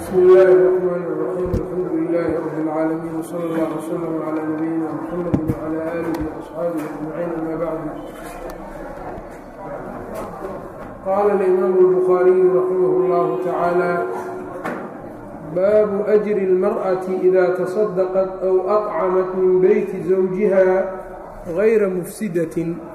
بسم الله الرحمن الرحيم الحمد لله رب العالمين وصلى الله وسلم على نبينا محمد وعلى آله وأصحابه أجمعين أما بعد قال الإمام البخاري رحمه الله تعالى باب أجر المرأة إذا تصدقت أو أطعمت من بيت زوجها غير مفسدة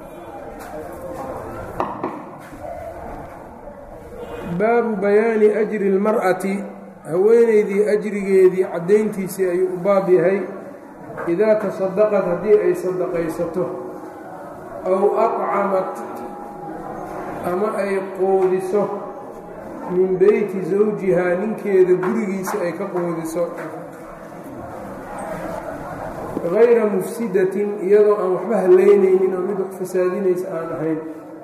baabu bayaani ajri اlmar'ati haweenaydii ajrigeedii caddayntiisii ayuu u baab yahay idaa tasadaqad haddii ay sadaqaysato aw aqcamat ama ay qoodiso min beyti zawjihaa ninkeeda gurigiisa ay ka qoodiso gayra mufsidatin iyadoo aan waxba haleynaynin oo mid wax fasaadinaysa aan ahayn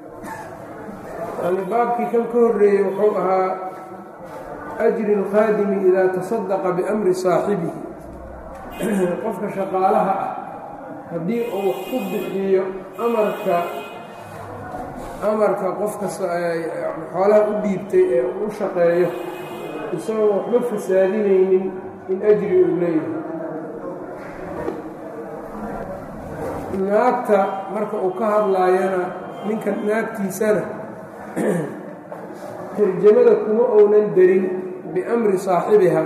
yani baabkii kan ka horreeyey wuxuu ahaa ajri اlkhaadimi idaa tasadaqa biamri saaxibihi qofka shaqaalaha ah haddii uu wax ku bixiyo amarka amarka qofka xoolaha u dhiibtay ee u shaqeeyo isagoo waxba fasaadinaynin in ajri uu leeyahay naagta marka uu ka hadlaayana ninka naagtiisana tarjamada kuma ounan darin biamri saaxibiha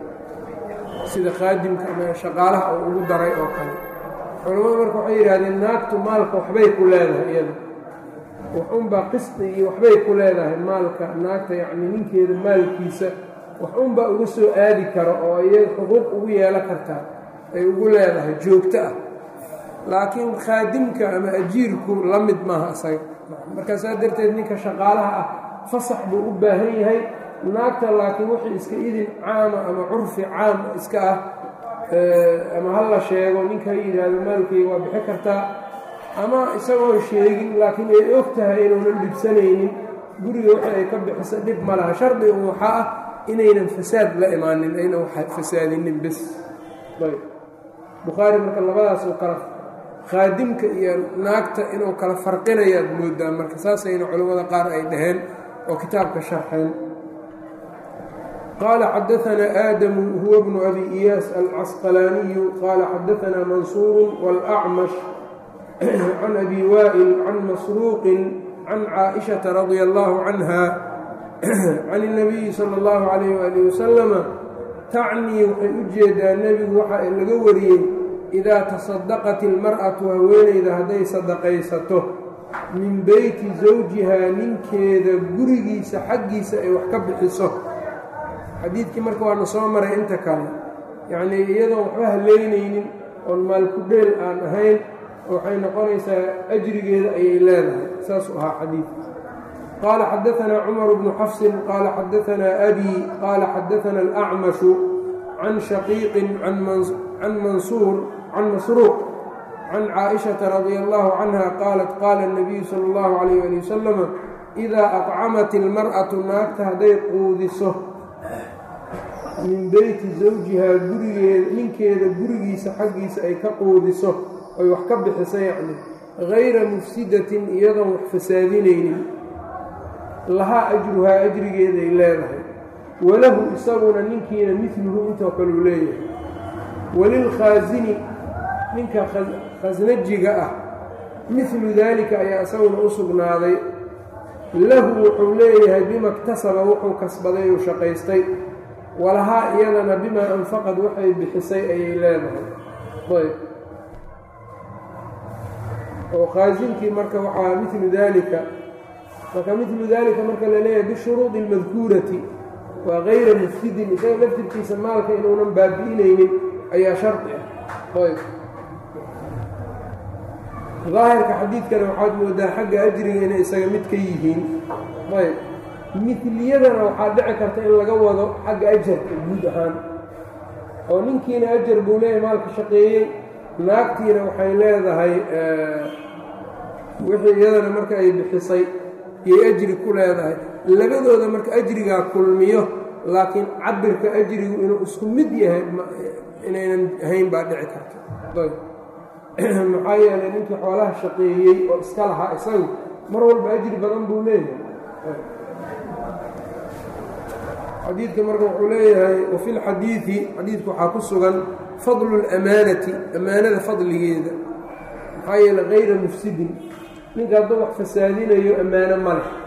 sida khaadimka ama shaqaalaha uu ugu daray oo kale culammadu marka waxay yidhahdeen naagtu maalka waxbay ku leedahay iyada waxunbaa qisdi iyo waxbay ku leedahay maalka naagta yacni ninkeeda maalkiisa waxunbaa uga soo aadi karo oo iyada xuquuq ugu yeelo kartaa ay ugu leedahay joogto ah laakiin khaadimka ama ajiirku la mid maaha isaga markaa saa darteed ninka shaqaalaha ah fasax buu u baahan yahay naagta laakiin wixii iska idin caama ama curfi caam iska ah ama ha la sheego ninka ha yidhaahdo maalkeyga waa bixi kartaa ama isagoo sheegin laakiin ay og tahay inuunan dhibsanaynin guriga wixii ay ka bixiso dhib ma laha shardi un waxaa ah inaynan fasaad la imaanin aynan fasaadinin bes ayb bukhaari marka labadaas oo kala khaadimka iyo naagta inuu kala farqinayaad moodaa marka saasayna culimmada qaar ay dhaheen oo kitaabka sharxeen qaala xadaanaa aadamu huwa bnu abi iyaas alcasqalaaniyu qaala xadaanaa mansuuru wاlأcmash can abi waa'il can masruuqin can caaئiشhaةa radia اllahu canha can الnabiyi salى اllahu عalayh wali wasalama tacnii waxay u jeedaa nebigu waxa laga wariyey idaa tasadaqat ilmar'atu haweenayda hadday sadaqaysato min beyti zawjihaa ninkeeda gurigiisa xaggiisa ay wax ka bixiso xadiidkii marka waana soo maray inta kale yacnii iyadoon waxba haleynaynin oon maalkudheel aan ahayn waxay noqonaysaa ajrigeeda ayay leedahay saasuu ahaa xadiidka qaala xadaanaa cumar bnu xafsin qaala xadaanaa abii qaala xadaana alacmashu can shaqiiqin can mansuur can masruuq can caaئiشhaةa radia اllahu canha qaalat qaala الnabiyu salى اllahu عalayh ali wasalama idaa aqcamat ilmar'atu naagta hadday quudiso min beyti zawjihaa gurigeeda ninkeeda gurigiisa xaggiisa ay ka quudiso oy wax ka bixiso yacni gayra mufsidatin iyadoon wax fasaadinaynin lahaa ajruhaa ajrigeeday leedahay walahu isaguna ninkiina midluhu intoo kaleu leeyahay walilkhaasini ninka khasnajiga ah midlu daalika ayaa isaguna u sugnaaday lahu wuxuu leeyahay bima iktasaba wuxuu kasbaday uu shaqaystay walahaa iyadana bimaa anfaqad waxay bixisay ayay leedahay ayb oo khaasinkii marka waxaa midlu daalika marka midlu daalika marka la leeyahay bishuruudi اlmadkuurati waa gayra mufsidin isaga laftirkiisa maalka inuunan baabi'inaynin ayaa shardi ah ayb daahirka xadiidkana waxaad moodaa xagga ajriga inay isaga mid ka yihiin ayb midliyadana waxaa dhici karta in laga wado xagga ajarka guud ahaan oo ninkiina ajar buu leeyahay maalka shaqeeyey naagtiina waxay leedahay wixii iyadana marka ay bixisay iyay ajri ku leedahay labadooda marka ajrigaa kulmiyo laakiin cabirka ajrigu inuu isku mid yahay inaynan ahayn baa dhici karta maxaa yeelay ninkii xoolaha shaqeeyey oo iska lahaa isagu mar walba ajri badan buu leeyahay xadiidka marka wuxuu leeyahay wafi lxadiidi xadiidku waxaa ku sugan fadlu اlamaanati amaanada fadligeeda maxaa yeele kayra mufsidin ninka hadduu wax fasaadinayo ammaano ma leh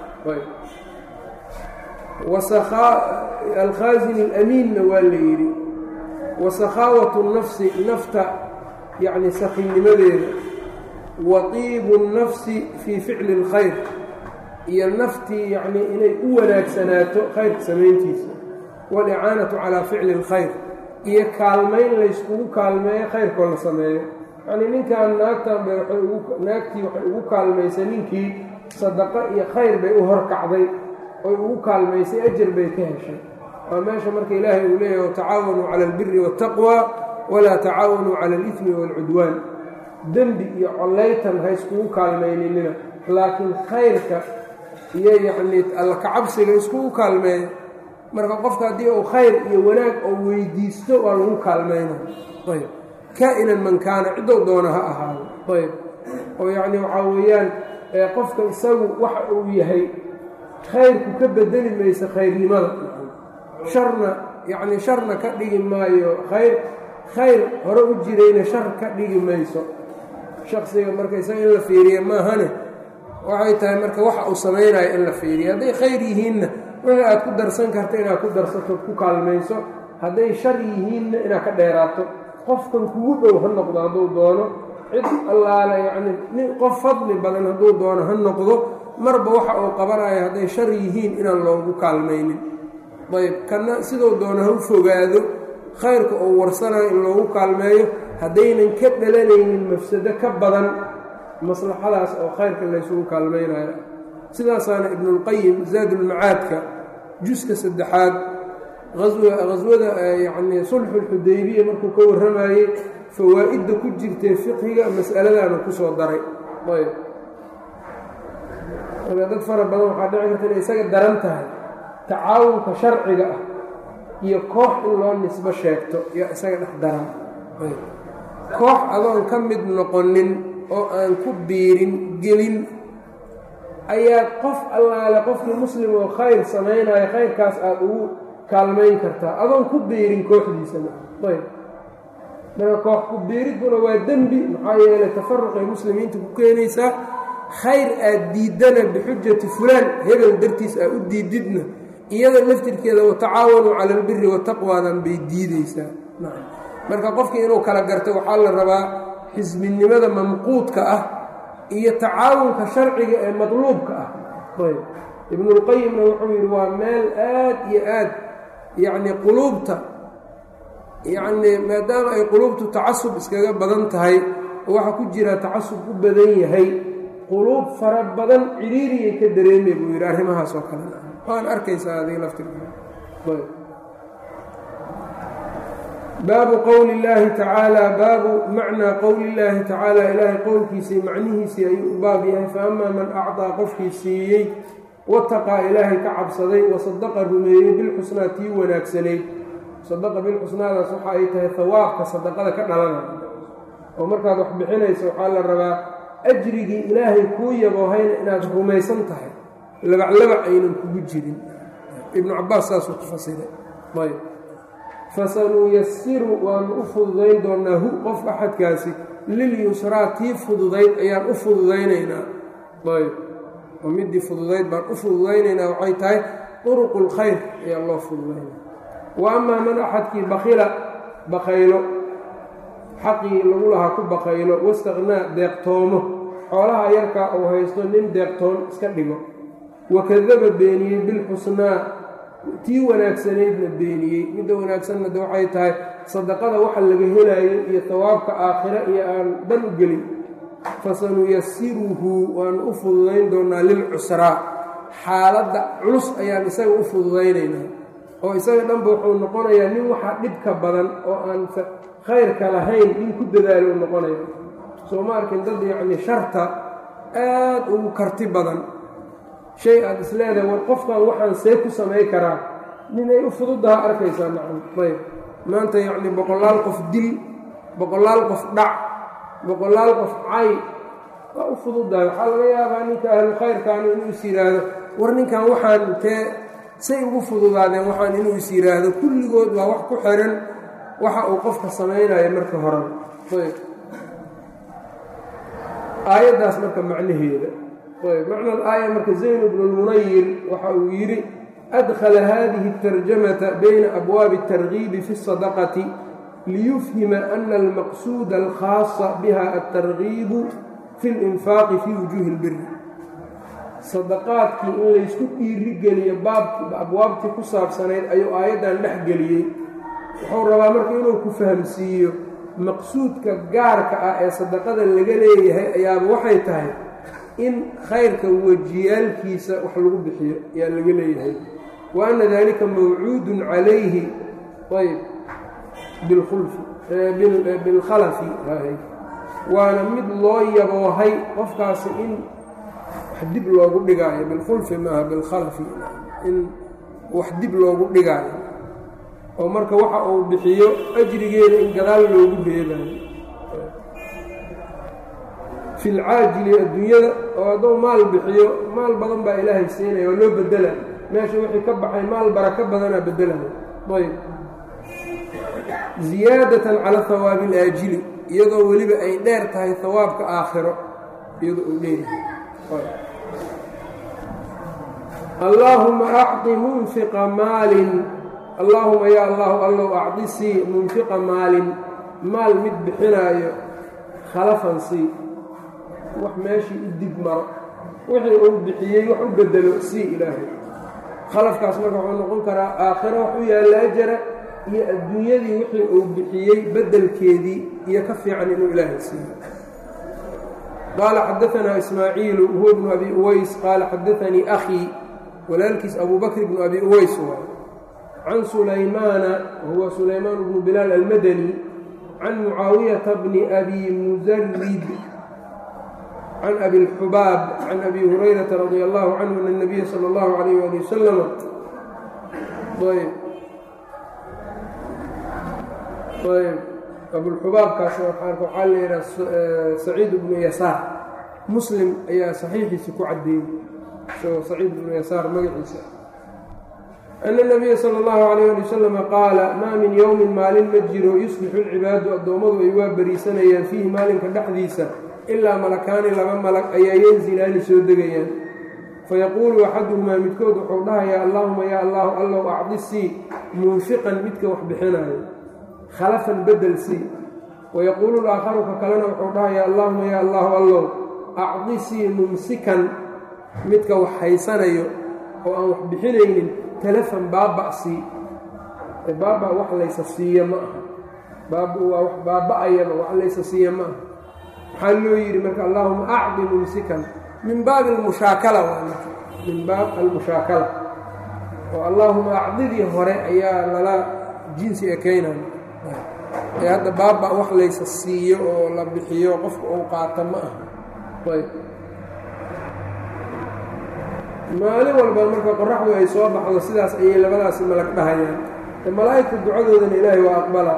alkhaazin alamiinna waa la yidhi wa sakhaawatu nafsi nafta yacni sakinnimadeeda wa tiibu nnafsi fii ficli اlkhayr iyo naftii yacnii inay u wanaagsanaato khayrka samayntiisa walicaanatu calaa ficli اlkhayr iyo kaalmayn layskugu kaalmeeyo khayrkoo la sameeyo yacnii ninkan naagtan bay waay ugu naagtii waxay ugu kaalmaysay ninkii sadaqo iyo khayr bay u horkacday oy ugu kaalmaysay ajar bay ka heshay waa meesha marka ilaahay uu leeyahy watacaawanuu cala albiri waاtaqwa walaa tacaawanuu cala alifmi waalcudwaan dembi iyo collaytan ha iskugu kaalmayninina laakiin khayrka iyo yacnii allakacabsiga iskugu kaalmeeya marka qofka haddii uu khayr iyo wanaag oo weydiisto waa lagu kaalmayna ayb kaa-inan man kaana ciddou doona ha ahaado ayb oo yacni waxaa weeyaan qofka isagu waxa uu yahay khayrku ka bedeli mayso khayrnimada sharna yacni sharna ka dhigi maayo khayr khayr hore u jirayna shar ka dhigi mayso shaksiga marka isaga in la fiiriya maahane waxay tahay marka waxa uu samaynayo in la fiiriya hadday khayr yihiinna wixii aad ku darsan karta inaad ku darsatood ku kaalmayso hadday shar yihiinna inaad ka dheeraato qofkan kugu dhow ha noqdo hadduu doono cid allaale yacni nin qof fadli badan hadduu doono ha noqdo marba waxa uu qabanayo hadday shar yihiin inaan loogu kaalmaynin ayb kana siduu doono ha u fogaado khayrka uu warsanayo in loogu kaalmeeyo haddaynan ka dhalanaynin mafsado ka badan maslaxadaas oo khayrka laysugu kaalmaynayo sidaasaana ibnulqayim zaadulmacaadka juska saddexaad aswada yacnii sulxulxudaybiya markuu ka warramayey fawaa'idda ku jirtee fiqhiga mas'aladaana ku soo daray ayb marka dad fara badan waxaa dhici karta inay isaga daran tahay tacaawunka sharciga ah iyo koox in loo nisbo sheegto yaa isaga dhex daran koox adoon ka mid noqonin oo aan ku biirin gelin ayaad qof allaale qofkii muslim oo khayr samaynayo khayrkaas aada ugu kaalmayn kartaa adoon ku biirin kooxdiisana ayb marka koox ku biiridduna waa dembi maxaa yeelay tafaruqay muslimiinta ku keenaysaa khayr aad diiddana bixujati fulaan hebel dartiis aad u diididna iyada laftirkeeda watacaawanuu cala albiri wataqwaadan bay diideysaa marka qofkii inuu kala garto waxaa la rabaa xisbinimada mamquudka ah iyo tacaawunka sharciga ee madluubka ah ayb ibnulqayimna wuxuu yidhi waa meel aad iyo aad yacnii quluubta yacnii maadaama ay quluubtu tacasub iskaga badan tahay oo waxaa ku jira tacasub u badan yahay quluub fara badan ciriiriyay ka dareemay buu yidhi arrimahaas oo kale waan arkaysaa adiga laftirka baabu qowli اllaahi tacaala baabu macnaa qowli اllaahi tacaala ilaahay qowlkiisii macnihiisii ayuu u baab yahay faamaa man acطaa qofkii siiyey wataqaa ilaahay ka cabsaday wasadaqa rumeeyey bilxusnaa tii wanaagsanayd sadaqa bilxusnaadaas waxa ay tahay hawaabka sadaqada ka dhalanaya oo markaad wax bixinayso waxaa la rabaa ajrigii ilaahay kuu yaboohayna inaad rumaysan tahay labaclabac aynan kugu jirin ibnu cabaas saasuu ku fasiray ayb fasanuyasiru waanu u fududayn doonaa hu qof axadkaasi lilyusraa tii fududayd ayaan u fududaynaynaa ayb oo midii fududayd baan u fududaynaynaa waxay tahay turuqu lkhayr ayaa loo fududaynaya wa amaa man axadkii bakila bakaylo xaqii lagu lahaa ku bakaylo wastaknaa deeqtoomo xoolaha yarkaa uu haysto nin deeqtoon iska dhigo wakadaba beeniyey bilxusnaa tii wanaagsanaydna beeniyey midda wanaagsanna de waxay tahay sadaqada waxa laga helayo iyo tawaabka aakhira iyo aan dan u gelin fasanuyasiruhu waanu u fududayn doonaa lilcusraa xaaladda culus ayaan isaga u fududaynaynaa oo isaga dhanba wuxuu noqonayaa nin waxaa dhibka badan oo aan khayrka lahayn nin ku dadaalo noqonaya soo ma arkin dad yacni sharta aad ugu karti badan shay aada is leedahay war qofkan waxaan see ku samay karaa ninay u fududaha arkaysaa nacam ayb maanta yacni boqolaal qof dil boqolaal qof dhac boqolaal qof cay waa u fududahay waxaa laga yaabaa ninka ahlu khayrkaani inuu is yidhaahdo war ninkan waxaan intee say ugu fududaadeen waxaan inuu is yidhaahdo kulligood waa wax ku xiran waxa uu qofka samaynayo marka horeba ayb aayaddaas marka macnaheeda ayb macna alaaya marka zayn bnu lmunayir waxa uu yidhi adkhala hadihi اtarjamata bayna abwaabi الtargiibi fi الsadaqati liyufhima ana almaqsuuda alkhaasa biha altargiibu fi اlinfaaqi fi wujuuhi اlbiri sadaqaadkii in laysku dhiirigeliyo baabki abwaabtii ku saabsanayd ayuu aayaddan dhex geliyey wuxuu rabaa marka inuu ku fahamsiiyo maqsuudka gaarka ah ee sadaqada laga leeyahay ayaaba waxay tahay in khayrka wejiyaalkiisa wax lagu bixiyo ayaa laga leeyahay wa anna dalika mawcuudun calayhi ayb bilkhulfi bilkhalafi waana mid loo yaboohay qofkaasi in wax dib loogu dhigaayo bilkhulfi maaha bilkhalafi in wax dib loogu dhigaayo oo marka waxa uu bixiyo ajrigeeda in gadaal loogu reebayo fi lcaajili adduunyada oo hadduu maal bixiyo maal badan baa ilaahay siinaya waa loo bedela meesha wixii ka baxay maal barako badanaa bedelaya ayb ziyaadatan cala hawaabi alaajili iyadoo weliba ay dheer tahay hawaabka aakhiro iyadoo uu dheeryahay allaahuma acطi munfiqa maalin allaahuma yaa allahu allow acdi sii munfiqa maalin maal mid bixinaayo khalafan sii wax meeshii u dib maro wixii uu bixiyey wax u bedelo sii ilaahay khalafkaas marka wuxuu noqon karaa aakhiro wax u yaalla ajara iyo adduunyadii wixii uu bixiyey beddelkeedii iyo ka fiican inuu ilaahay siiyo qaala xadaanaa ismaaciilu huwa bnu abi uways qaala xadaanii akhii walaalkiis abu bakr bnu abi uways waay can sulaymaana huwa sulaymaan bnu bilaal almadani can mucaawiyata bni abi musarid can abi اlxubaab can abi hurayrata radi allahu canhu an الnabiya salى اllahu alayh ali wasalama ayb ayb abulxubaabkaas waxaa la yidhaha saciid bnu yasaar muslim ayaa saxiixiisa ku caddeeyey isagoo saciid bnu yasaar magaciisa ana nabiya sala allahu calayh ali wasalam qaala maa min yowmin maalin ma jiro yuslixu lcibaadu addoommadu ay waa bariisanayaan fiihi maalinka dhexdiisa ilaa malakaani laba malag ayaa yanzilaani soo degayaan fayaquulu axaduhumaa midkood wuxuu dhahayaa allaahuma yaa allahu allow acdi sii munfiqan midka wax bixinaayo khalafan bedel sii wayaquulu laakharu ka kalena wuxuu dhahayaa allaahuma yaa allahu allow acdi sii mumsikan midka wax haysanayo oo aan wax bixinaynin talafan baaba' sii baaba' wax laysa siiya ma aha baaba waa wax baaba'ayaba wax laysa siiya ma aha maxaa loo yidhi marka allaahuma acdi mumsikan min baabi almushaakala waa marka min baab almushaakala oo allaahuma acdidii hore ayaa lala jinsi ekaynaya ee hadda baaba wax laysa siiyo oo la bixiyo qofka uu qaato ma aha ayb maalin walba marka qoraxdu ay soo baxdo sidaas ayay labadaasi malag dhahayaan ee malaa'igta ducadoodana ilaahay waa aqbala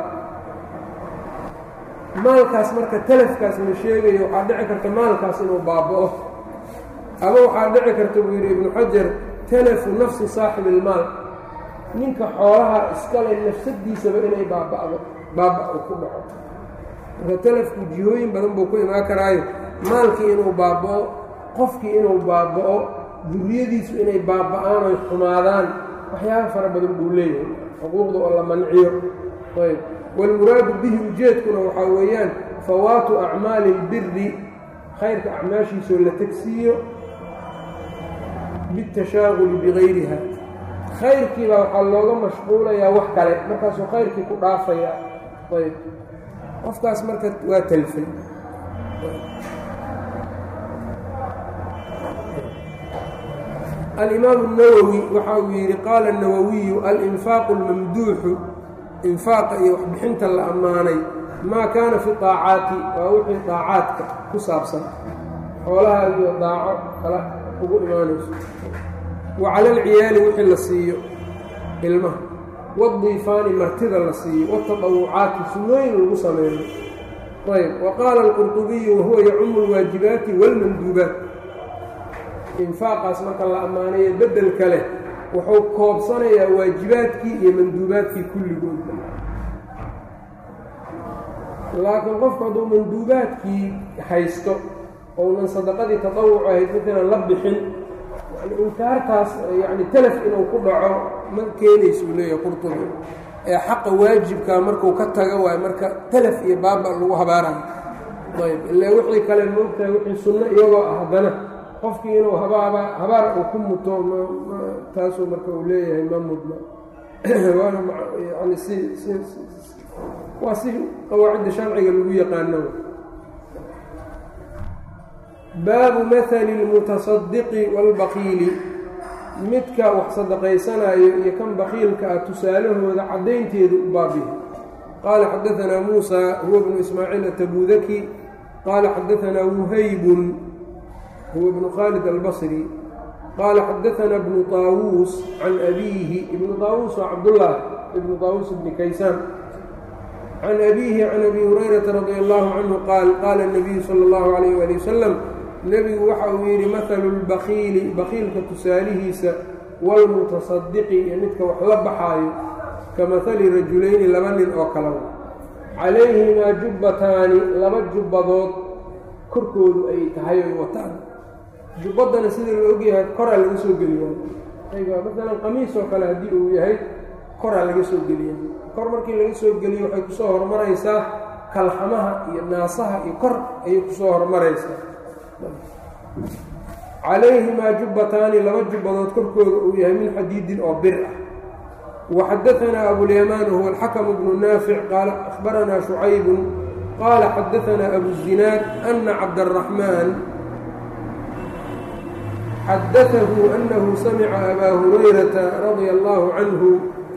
maalkaas marka talafkaas la sheegayo waxaa dhici karta maalkaas inuu baaba'o ama waxaa dhici karta buu yidhi ibnu xajar talafu nafsi saaxibi ilmaal ninka xoolaha iskale nafsadiisaba inay baaba'do baaba' uu ku dhaco marka talafku jihooyin badan buu ku imaan karaayo maalkii inuu baaba'o qofkii inuu baaba'o duriyadiisu inay baaba'aan oy xumaadaan waxyaaba fara badan buu leeyahay xuquuqda oo la manciyo ayb wاlmuraadu bihi ujeedkuna waxaa weeyaan fawaatu acmaali اlbiri khayrka acmaashiisoo la tegsiiyo biاtashaaguli bigayriha khayrkiibaa waxaa looga mashquulayaa wax kale markaasuu khayrkii ku dhaafaya ayb qofkaas marka waa talfay alimaamu الnawowi waxa uu yidhi qaala الnawawiyu alinfaaqu اlmamduuxu infaaqa iyo waxbixinta la ammaanay maa kaana fi daacaati waa wixii daacaadka ku saabsan xoolahaagiyo daaco kala ugu imaanayso wa cala alciyaali wixii la siiyo ilmaha wadiifaani martida la siiyo watatawucaati sunnooyin lagu sameeyo ayb wa qaala alqurطubiyu wahuwa yacumu اlwaajibaati wاlmanduubaat infaaqaas marka la ammaanayo beddelka leh wuxuu koobsanayaa waajibaadkii iyo manduubaadkii kulligoodba laakiin qofku hadduu manduubaadkii haysto ounan sadaqadii tatawuc ahayd midkinan la bixin yani inkaartaas yani telef inuu ku dhaco ma keenaysa uu leeyahay qurtubi ee xaqa waajibkaa markuu ka taga waayo marka telef iyo baaba lagu habaarayo ayb ilaa wixii kale moogtahay wixii sunno iyagoo ah haddana qofkii inuu habaaba habaar uu ku muto m taasuu marka uu leeyahay ma mudna waana yani si si waa si qawaacidda sharciga lagu yaqaano baabu mahali اlmutasadiqi wاlbaqiili midka wax sadaqaysanayo iyo kan bakiilka ah tusaalahooda caddaynteedu u baabihi qaala xadaanaa muusa huwa bnu ismaaciil atabudaki qaala xadaanaa wuhaybun huwa bnu khaalid albasri qaala xadaanaa bnu طaawuus can abiihi ibnu طaawuus waa cabdullah ibnu طaawuus bni kaysaan can abiihi can abi hurayrata radi allahu canhu qaal qaala الnabiyu salى اllahu alayh ali wasalam nebigu waxa uu yidhi mahalu lbakiili bakiilka tusaalihiisa wاlmutasadiqi iyo midka wax la baxaayo ka mahali rajulayni laba nin oo kalawa calayhimaa jubbataani laba jubbadood korkoodu ay tahay oy wataan jubbaddana sida la ogyahay koraa laga soo geliyaa ayga maalan qamiis oo kale haddii uu yahay koraa laga soo geliya kor markii laga soo geliyo waxay kusoo horumaraysaa kalxamaha iyo naasaha iyo kor ayay kusoo horumaraysaa calayhimaa jubbataani laba jubbadood korkooda uu yahay min xadiidin oo bir ah waxadaanaa abulyamaan huwa alxakamu bnu naafic qaala ahbaranaa shucaybun qaala xadaanaa abuzinaad ana cabdaraxmaan xadaahu anahu samica abaa hurayrata radia allahu canhu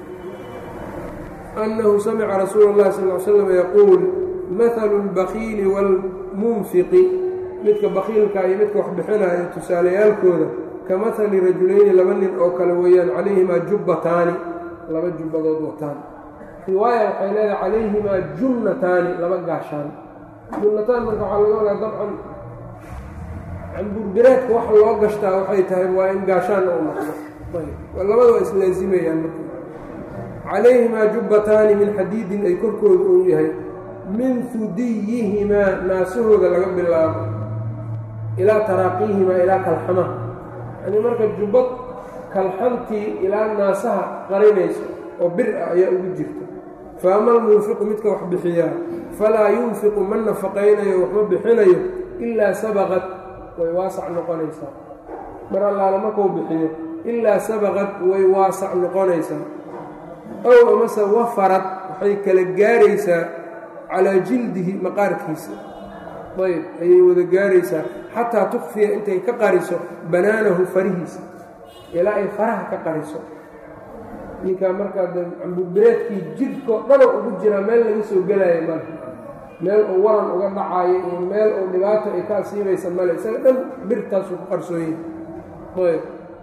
anahu samica rasuula اllahi sal l slam yaquul mahalu اlbakiili wاlmunfiqi midka bakiilka iyo midka wax bixinaayo tusaalayaalkooda ka mahali rajulayni laba nin oo kale weeyaan calayhimaa jubbataani laba jubbadood wataan riwaaya waxay leedahay calayhimaa junnataani laba gaashaan junnataan marka waxaa laga wadaa dabcan cambuurbireedka wax loo gashtaa waxay tahay waa in gaashaan u noqdo labada waa islaazimayaan marka calayhimaa jubbataani min xadiidin ay korkooda uu yahay min hudiyihimaa naasahooda laga bilaabo ilaa taraaqiihimaa ilaa kalxamaha yani marka jubbad kalxantii ilaa naasaha qarinayso oo bir ah ayaa ugu jirta fa ama almunfiqu midka wax bixiyaa falaa yunfiqu ma nafaqaynayo waxma bixinayo ilaa sabaqad way waasac noqonaysaa mar allaala markuu bixiyo ilaa sabaqad way waasac noqonaysaa ow amase wafarad waxay kala gaaraysaa calaa jildihi maqaarkiisa ayb ayay wada gaaraysaa xataa tukfiya intay ka qariso banaanahu farihiisa ilaa ay faraha ka qariso ninkaa markaa de cambubireedkii jidhkao dhana ugu jiraa meel laga soo gelaayo male meel uu waran uga dhacaayo iyo meel uu dhibaato ay ka asiibaysa male isaga dhan birtaasuu ku qarsoonya ayb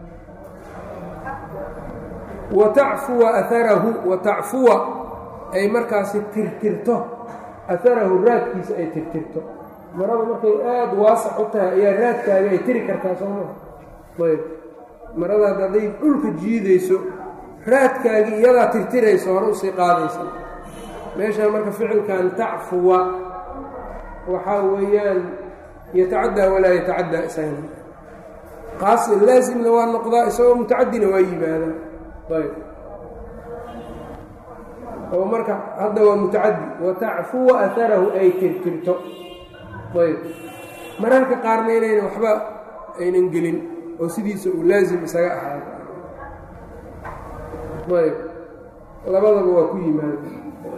wa tacfuwa aarahu wa tacfuwa ay markaasi tirtirto aharahu raadkiisa ay tirtirto marada markay aada waasac u tahay ayaa raadkaaga ay tiri kartaa soo maa ayb maradaad hadday dhulka jiidayso raadkaagii iyadaa tirtiraysa hore usii qaadaysa meeshaan marka ficilkan tacfuwa waxaa weeyaan yatacaddaa walaa yatacaddaa isagana qaasi laasimna waa noqdaa isagoo mutacadina waa yimaadaa ayb oo marka hadda waa mutacadi watacfuwa aharahu ay tirtirto ayb mararka qaarna inayna waxba aynan gelin oo sidiisa uu laasim isaga ahaado ayb labadaba waa ku yimaada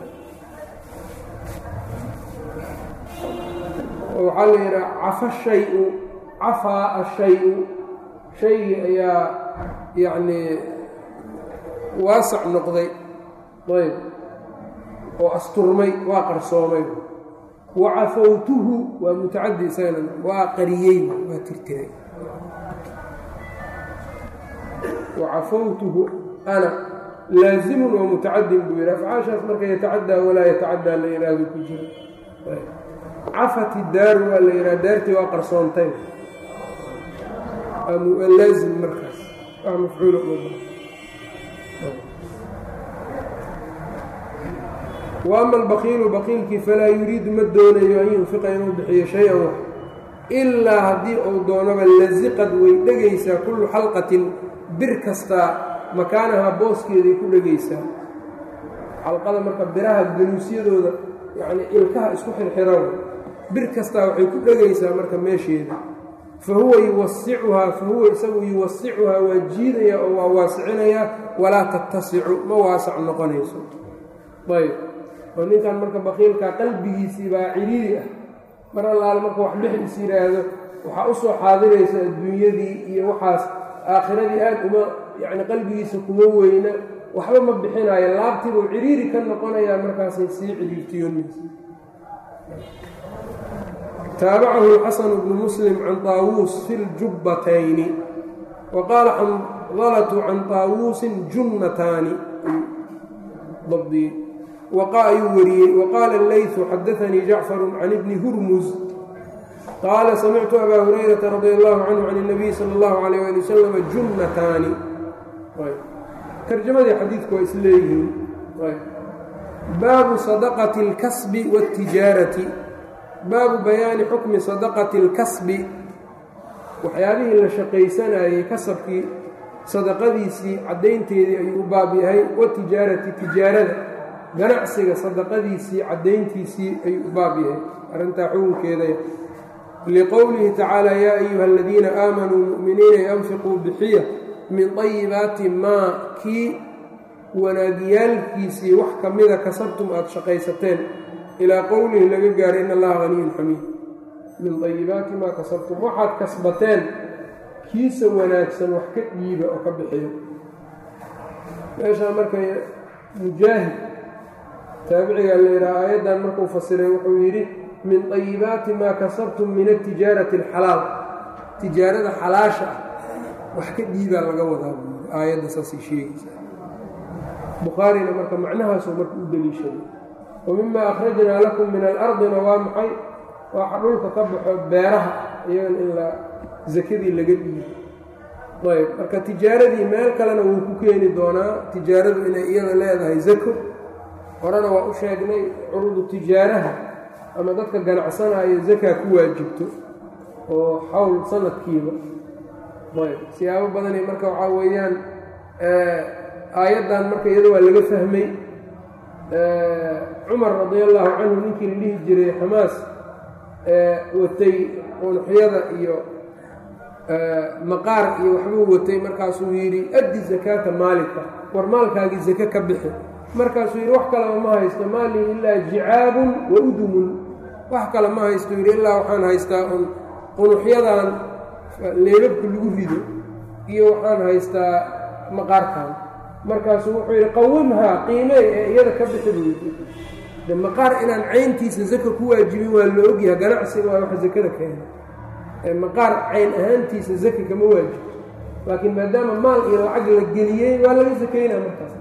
oo waxaa la yidhaha cafa shayu cafaa ashayu shaygii ayaa yacnii waasac noqday ayb oo asturmay waa qarsoomay wa cafawtuhu waa mutacadi isagana waa qariyey waa tirtiray wa cafawtuhu ana laazimun waa mutacadin buu yidhi afcaashaas marka yatacaddaa walaa yatacaddaa la yidhaahdo ku jiro cafat idaaru waa la yidhaha daartii waa qarsoontay laazim markaas wax mafcuula uma wa ama albakiilu bakiilkii falaa yuriidu ma doonayo an yunfiqa inuu bixiyo shay-an wax ilaa haddii uu doonaba lasiqad way dhegaysaa kullu xalqatin bir kastaa makaanahaa booskeeday ku dhegaysaa xalqada marka biraha galuusyadooda yacnii ilkaha isku xirxiran bir kastaa waxay ku dhegaysaa marka meesheeda fa huwa yuwasicuhaa fa huwa isagu yuwasicuhaa waa jiidaya oo waa waasicinayaa walaa tattasicu ma waasac noqonayso ayb oo ninkan marka bakiilkaa qalbigiisii baa ciriiri ah mar allaale marka wax bixis yidhaahdo waxaa u soo xaadiraysa adduunyadii iyo waxaas aakhiradii aad uma yacni qalbigiisa kuma weyna waxba ma bixinaayo laabtiibuu ciriiri ka noqonayaa markaasay sii ciriirtiyoonaysa taabacahu xasanu bnu muslim can taawuus fi ljubbatayni wa qaala xandalatu can taawuusin junnataani dabdiyey ayuu wariyey waqaala اleyثu xadaanii jacfaru can ibni hurmuz qaala samictu abaa hurayrata radi allahu canhu can الnabiy salى اllahu alayh ali wasalam junnataani tarjamadii xadiidku waa isleeyihiin baabu sadaqati اlkasbi wاtijaarati baabu bayaani xukmi sadaqati اlkasbi waxyaabihii la shaqaysanayey kasabkii sadaqadiisii caddaynteedii ayuu u baab yahay watijaarati tijaarada ganacsiga sadaqadiisii caddayntiisii ayuu u baab yahay arrintaa xukunkeedaya liqowlihi tacaala yaa ayuha aladiina aamanuu mu'miniina anfiquu bixiya min طayibaati maa kii wanaagyaalkiisii wax ka mida kasabtum aada shaqaysateen ilaa qowlihi laga gaaray in allaha haniyun xamiid min طayibaati maa kasabtum waxaad kasbateen kiisa wanaagsan wax ka dhiiba oo ka bixiyo meeshaa marka mujaahid taabicigaa la yidhaha aayaddan markuu fasiray wuxuu yidhi min طayibaati maa kasabtum min atijaarati اlxalaal tijaarada xalaasha ah wax ka dhiibaa laga wadaa buu yidhi aayadda saasay sheegaysa bukhaarina marka macnahaasuu marka u deliishaday wa mima akhrajnaa lakum min alardina waa maxay waxa dhulka ka baxo beeraha iyagan in la sakadii laga dhiibo ayb marka tijaaradii meel kalena wuu ku keeni doonaa tijaaradu inay iyada leedahay zako horena waa u sheegnay curudu tijaaraha ama dadka ganacsanaayo zakaa ku waajibto oo xawl sanadkiiba ayb siyaabo badani marka waxaa weeyaan aayaddan marka iyada waa laga fahmay cumar radi allahu canhu ninkii la dhihi jiray xamaas watay qunuxyada iyo maqaar iyo waxbuu watay markaasuu yidhi addi zakaata maalika war maalkaagii zake ka bixi markaasuu yidhi wax kaleba ma haysto maalii ilaa jicaabun wa udumun wax kale ma haysto yidhi ilaa waxaan haystaa un qunuxyadan leebabka lagu rido iyo waxaan haystaa maqaarkan markaasuu wuxuu yidhi qawimhaa qiimey ee iyada ka bixi buu yidhi de maqaar inaan cayntiisa zaka ku waajibin waa la ogyaha ganacsiga waa waxa zakada keena maqaar cayn ahaantiisa zaki kama waajibto laakiin maadaama maal iyo lacag la geliyey waa laga sakaynaa markaas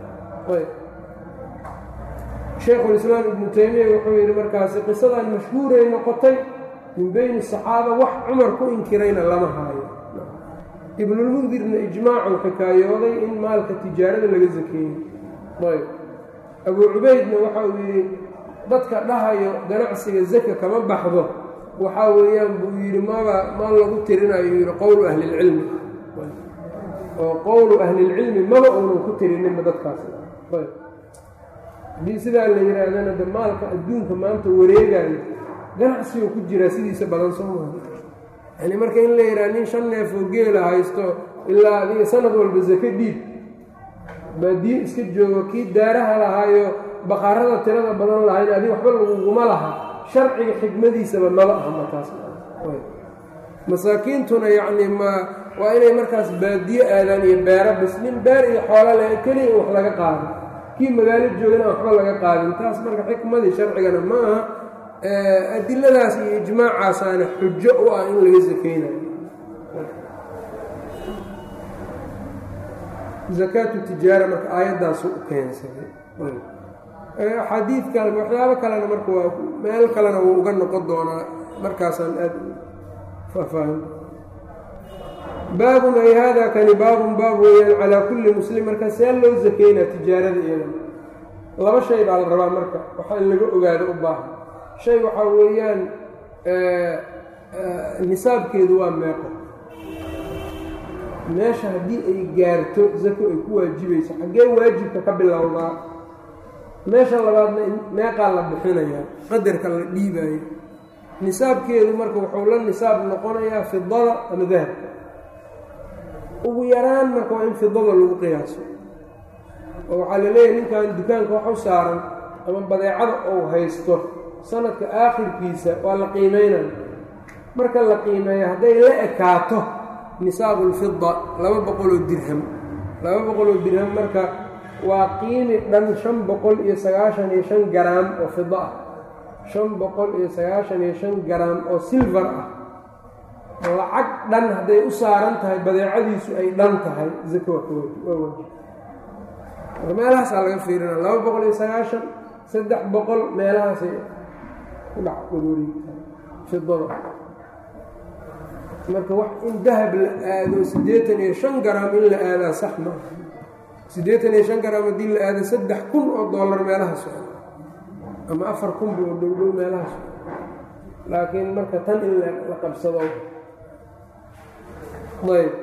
shaykhulislaam ibnu taymiya wuxuu yidhi markaasi qisadan mashhuuray noqotay min beyni saxaaba wax cumar ku inkirayna lama haayo ibnulmundirna ijmaacuu xikaayooday in maalka tijaarada laga sakeeyey ayb abuu cubaydna waxa uu yidhi dadka dhahayo ganacsiga zaka kama baxdo waxaa weeyaan buu yidhi maba ma lagu tirinayo yidhi qowlu ahlilcilmi oo qowlu ahlilcilmi maba uunan ku tirininba dadkaas haddii sidaa la yidhaahdana de maalka adduunka maanta wareegayo ganacsigu ku jiraa sidiisa badan soo maa yani marka in la yidhaha nin shan neef oo geela haysto ilaa adiga sanad walba sake dhiib baadiye iska joogo kii daaraha lahaayo baqaarada tirada badan lahayn adiga waxba laguguma laha sharciga xikmadiisaba maba aha markaas masaakiintuna yacni ma waa inay markaas baadiye aadaan iyo beero bis nin beer iyo xoola le keliya in wax laga qaado kii magaalo joogana waxba laga qaadin taas marka xikmadii sharcigana ma aha adiladaas iyo ijmaacaasaana xujo u ah in laga sakeynayo zakaatu tijaara marka aayaddaasu u keensaday axaadiid kale waxyaabo kalena marka waa meel kalena wuu uga noqon doonaa markaasaan aad faahfaahin baabun ay haadaa kani baabun baab weeyaan calaa kulli muslim marka see loo sakeynaa tijaarada iyada laba shay baa la rabaa marka waxa in laga ogaado u baahan shay waxaa weeyaan nisaabkeedu waa meeqo meesha haddii ay gaarto zako ay ku waajibayso xaggee waajibka ka bilowdaa meesha labaadna meeqaa la bixinayaa qadarka la dhiibaayo nisaabkeedu marka wuxuu la nisaab noqonayaa fidada ama dahabka ugu yaraan marka waa in fidada lagu qiyaaso oo waxaa la leeyahay ninkan dukaanka wax u saaran ama badeecada ou haysto sanadka aakhirkiisa waa la qiimeynaya marka la qiimeeyo hadday la ekaato nisaabu lfida laba boqoloo dirham laba boqoloo dirham marka waa qiimi dhan shan boqol iyo sagaashan iyo shan garaam oo fida ah shan boqol iyo sagaashan iyo shan garaam oo silvar ah lacag dhan hadday u saaran tahay badeecadiisu ay dhan tahay zako waa waajib marka meelahaasaa laga fiirina laba boqol iyo sagaashan saddex boqol meelahaasay ku dhac wadooriigtahay fidada marka wax in dahab la aado siddeetan iyo shan garaam in la aadaa sax ma siddeetan iyo shan garaam haddii la aado saddex kun oo dollar meelaha socdo ama afar kun bu dhowdhow meelaha socdo laakiin marka tan in la qabsado ayb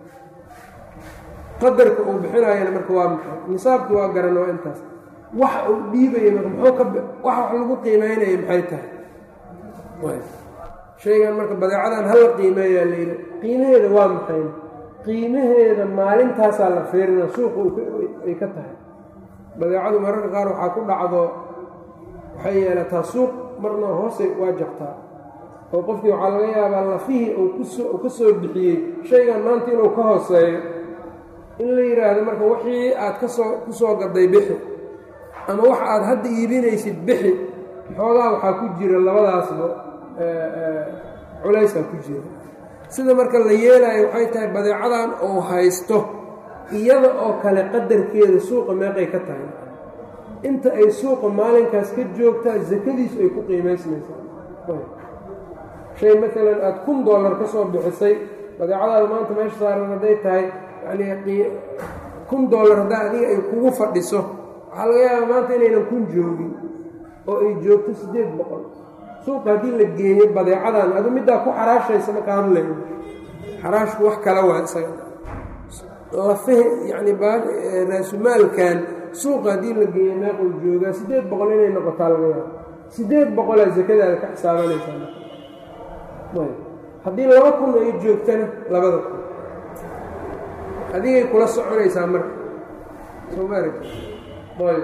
qadarka uu bixinaayana marka waa maxay nisaabki waa garan waa intaas waxa uu dhiibaya marka muxuu ka wax wax lagu qiimeynaya maxay tahay shaygan marka badeecadan hala qiimeeyaa layidhi qiimaheeda waa maxay qiimaheeda maalintaasaa la fiirina suuqa ay ka tahay badeecadu mararka qaar waxaa ku dhacdo waxay yeelataa suuq marna hoosay waa jabtaa oo qofkii waxaa laga yaabaa lafihii uu ka soo bixiyey shaygan maanta inuu ka hooseeyo in la yidhaahdo marka wixii aad kasoo ku soo gaday bixi ama wax aad hadda iibinaysid bixi xoogaa waxaa ku jira labadaasba culaysaa ku jira sida marka la yeelaayo waxay tahay badeecadan uu haysto iyada oo kale qadarkeeda suuqa meeqay ka tahay inta ay suuqa maalinkaas ka joogtaa sakadiisu ay ku qiimaysmaysaa shay maalan aada kun dollar ka soo bixisay badeecadaada maanta meesha saaran hadday tahay yanii kun dollar haddaa adiga ay kugu fadhiso waxaa laga yaabaa maanta inaynan kun joogin oo ay joogto siddeed boqol suuqa haddii la geeyo badeecadan adu middaa ku xaraashaysa marka hadlayo xaraashku wax kala waa isaga lafahe yacni raasumaalkan suuqa haddii la geeyo meequu joogaa siddeed boqol inay noqotaa laga yaabo siddeed boqolaa sakadaada ka xisaabanaysaa haddii laba kun ay joogtana labada kun adigay kula soconaysaa marka soo ma aragti ayb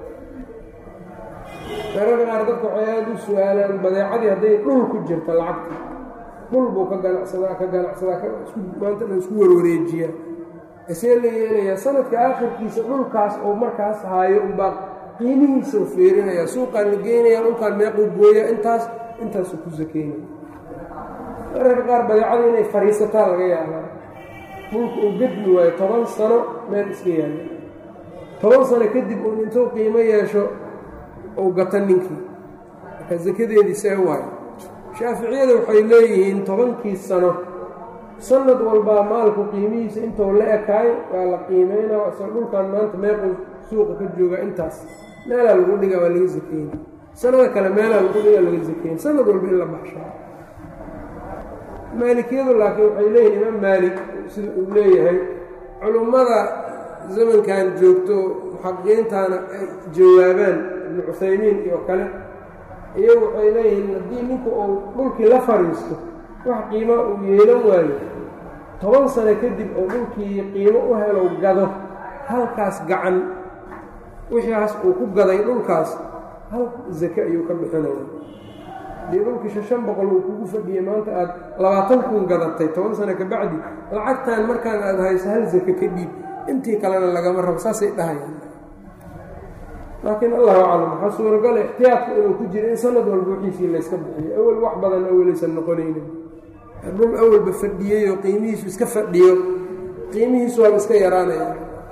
mararka qaar dadka waxay aada u su-aalaan badeecadii hadday dhul ku jirto lacagta dhul buu ka ganacsadaa ka ganacsadaa maanta dhan isku warwareejiyaa isee la yeelayaa sanadka aakhirkiisa dhulkaas oo markaas haayo unbaa qiimihiisa u feerinayaa suuqaan la geenaya dhulkaan meequu gooyaa intaas intaasuu ku sakeynaya mararka qaar badeecada inay fadhiisataa laga yaabaa dhulka uu gedmi waayo toban sano meel iska yaala toban sano kadib uun intuu qiimo yeesho uu gato ninkii marka sakadeedii see waayo shaaficiyada waxay leeyihiin tobankii sano sanad walbaa maalku qiimihiisa intuu la ekaayo waa la qiimeynaa isao dhulkan maanta meequu suuqa ka joogaa intaas meelaa lagu dhigaa waa laga sakeyna sanada kale meelaa lagu dhigaa laga sakeyna sanad walba in la baxshaa maalikiyadu laakiin waxay leeyihin imaam maalik sida uu leeyahay culummada zamankan joogto muxaqiqiintaana ay jawaabaan ibnu cuthaymiin iyo kale iyagu waxay leeyihiin haddii ninku uu dhulkii la fadhiisto wax qiimo uu yeelan waayo toban sano kadib oo dhulkii qiimo u helow gado halkaas gacan wixiihaas uu ku gaday dhulkaas hal zake ayuu ka bixinaya dee dhulkii shan boqol uu kugu fadhiyey maanta aada labaatan kun gadatay toban sano ka bacdi lacagtan markaan aada hayso hal zake ka dhiib intii kalena lagama rabo saasay dhahayaan laakiin allahu aclam waxaa suuragala ixtiyaadka inuu ku jiro in sanad walba wixiisii layska bixiyo awel wax badan awelaysan noqonaynin dhul awalba fadhiyey oo qiimihiisu iska fadhiyo qiimihiisu waaba iska yaraanaya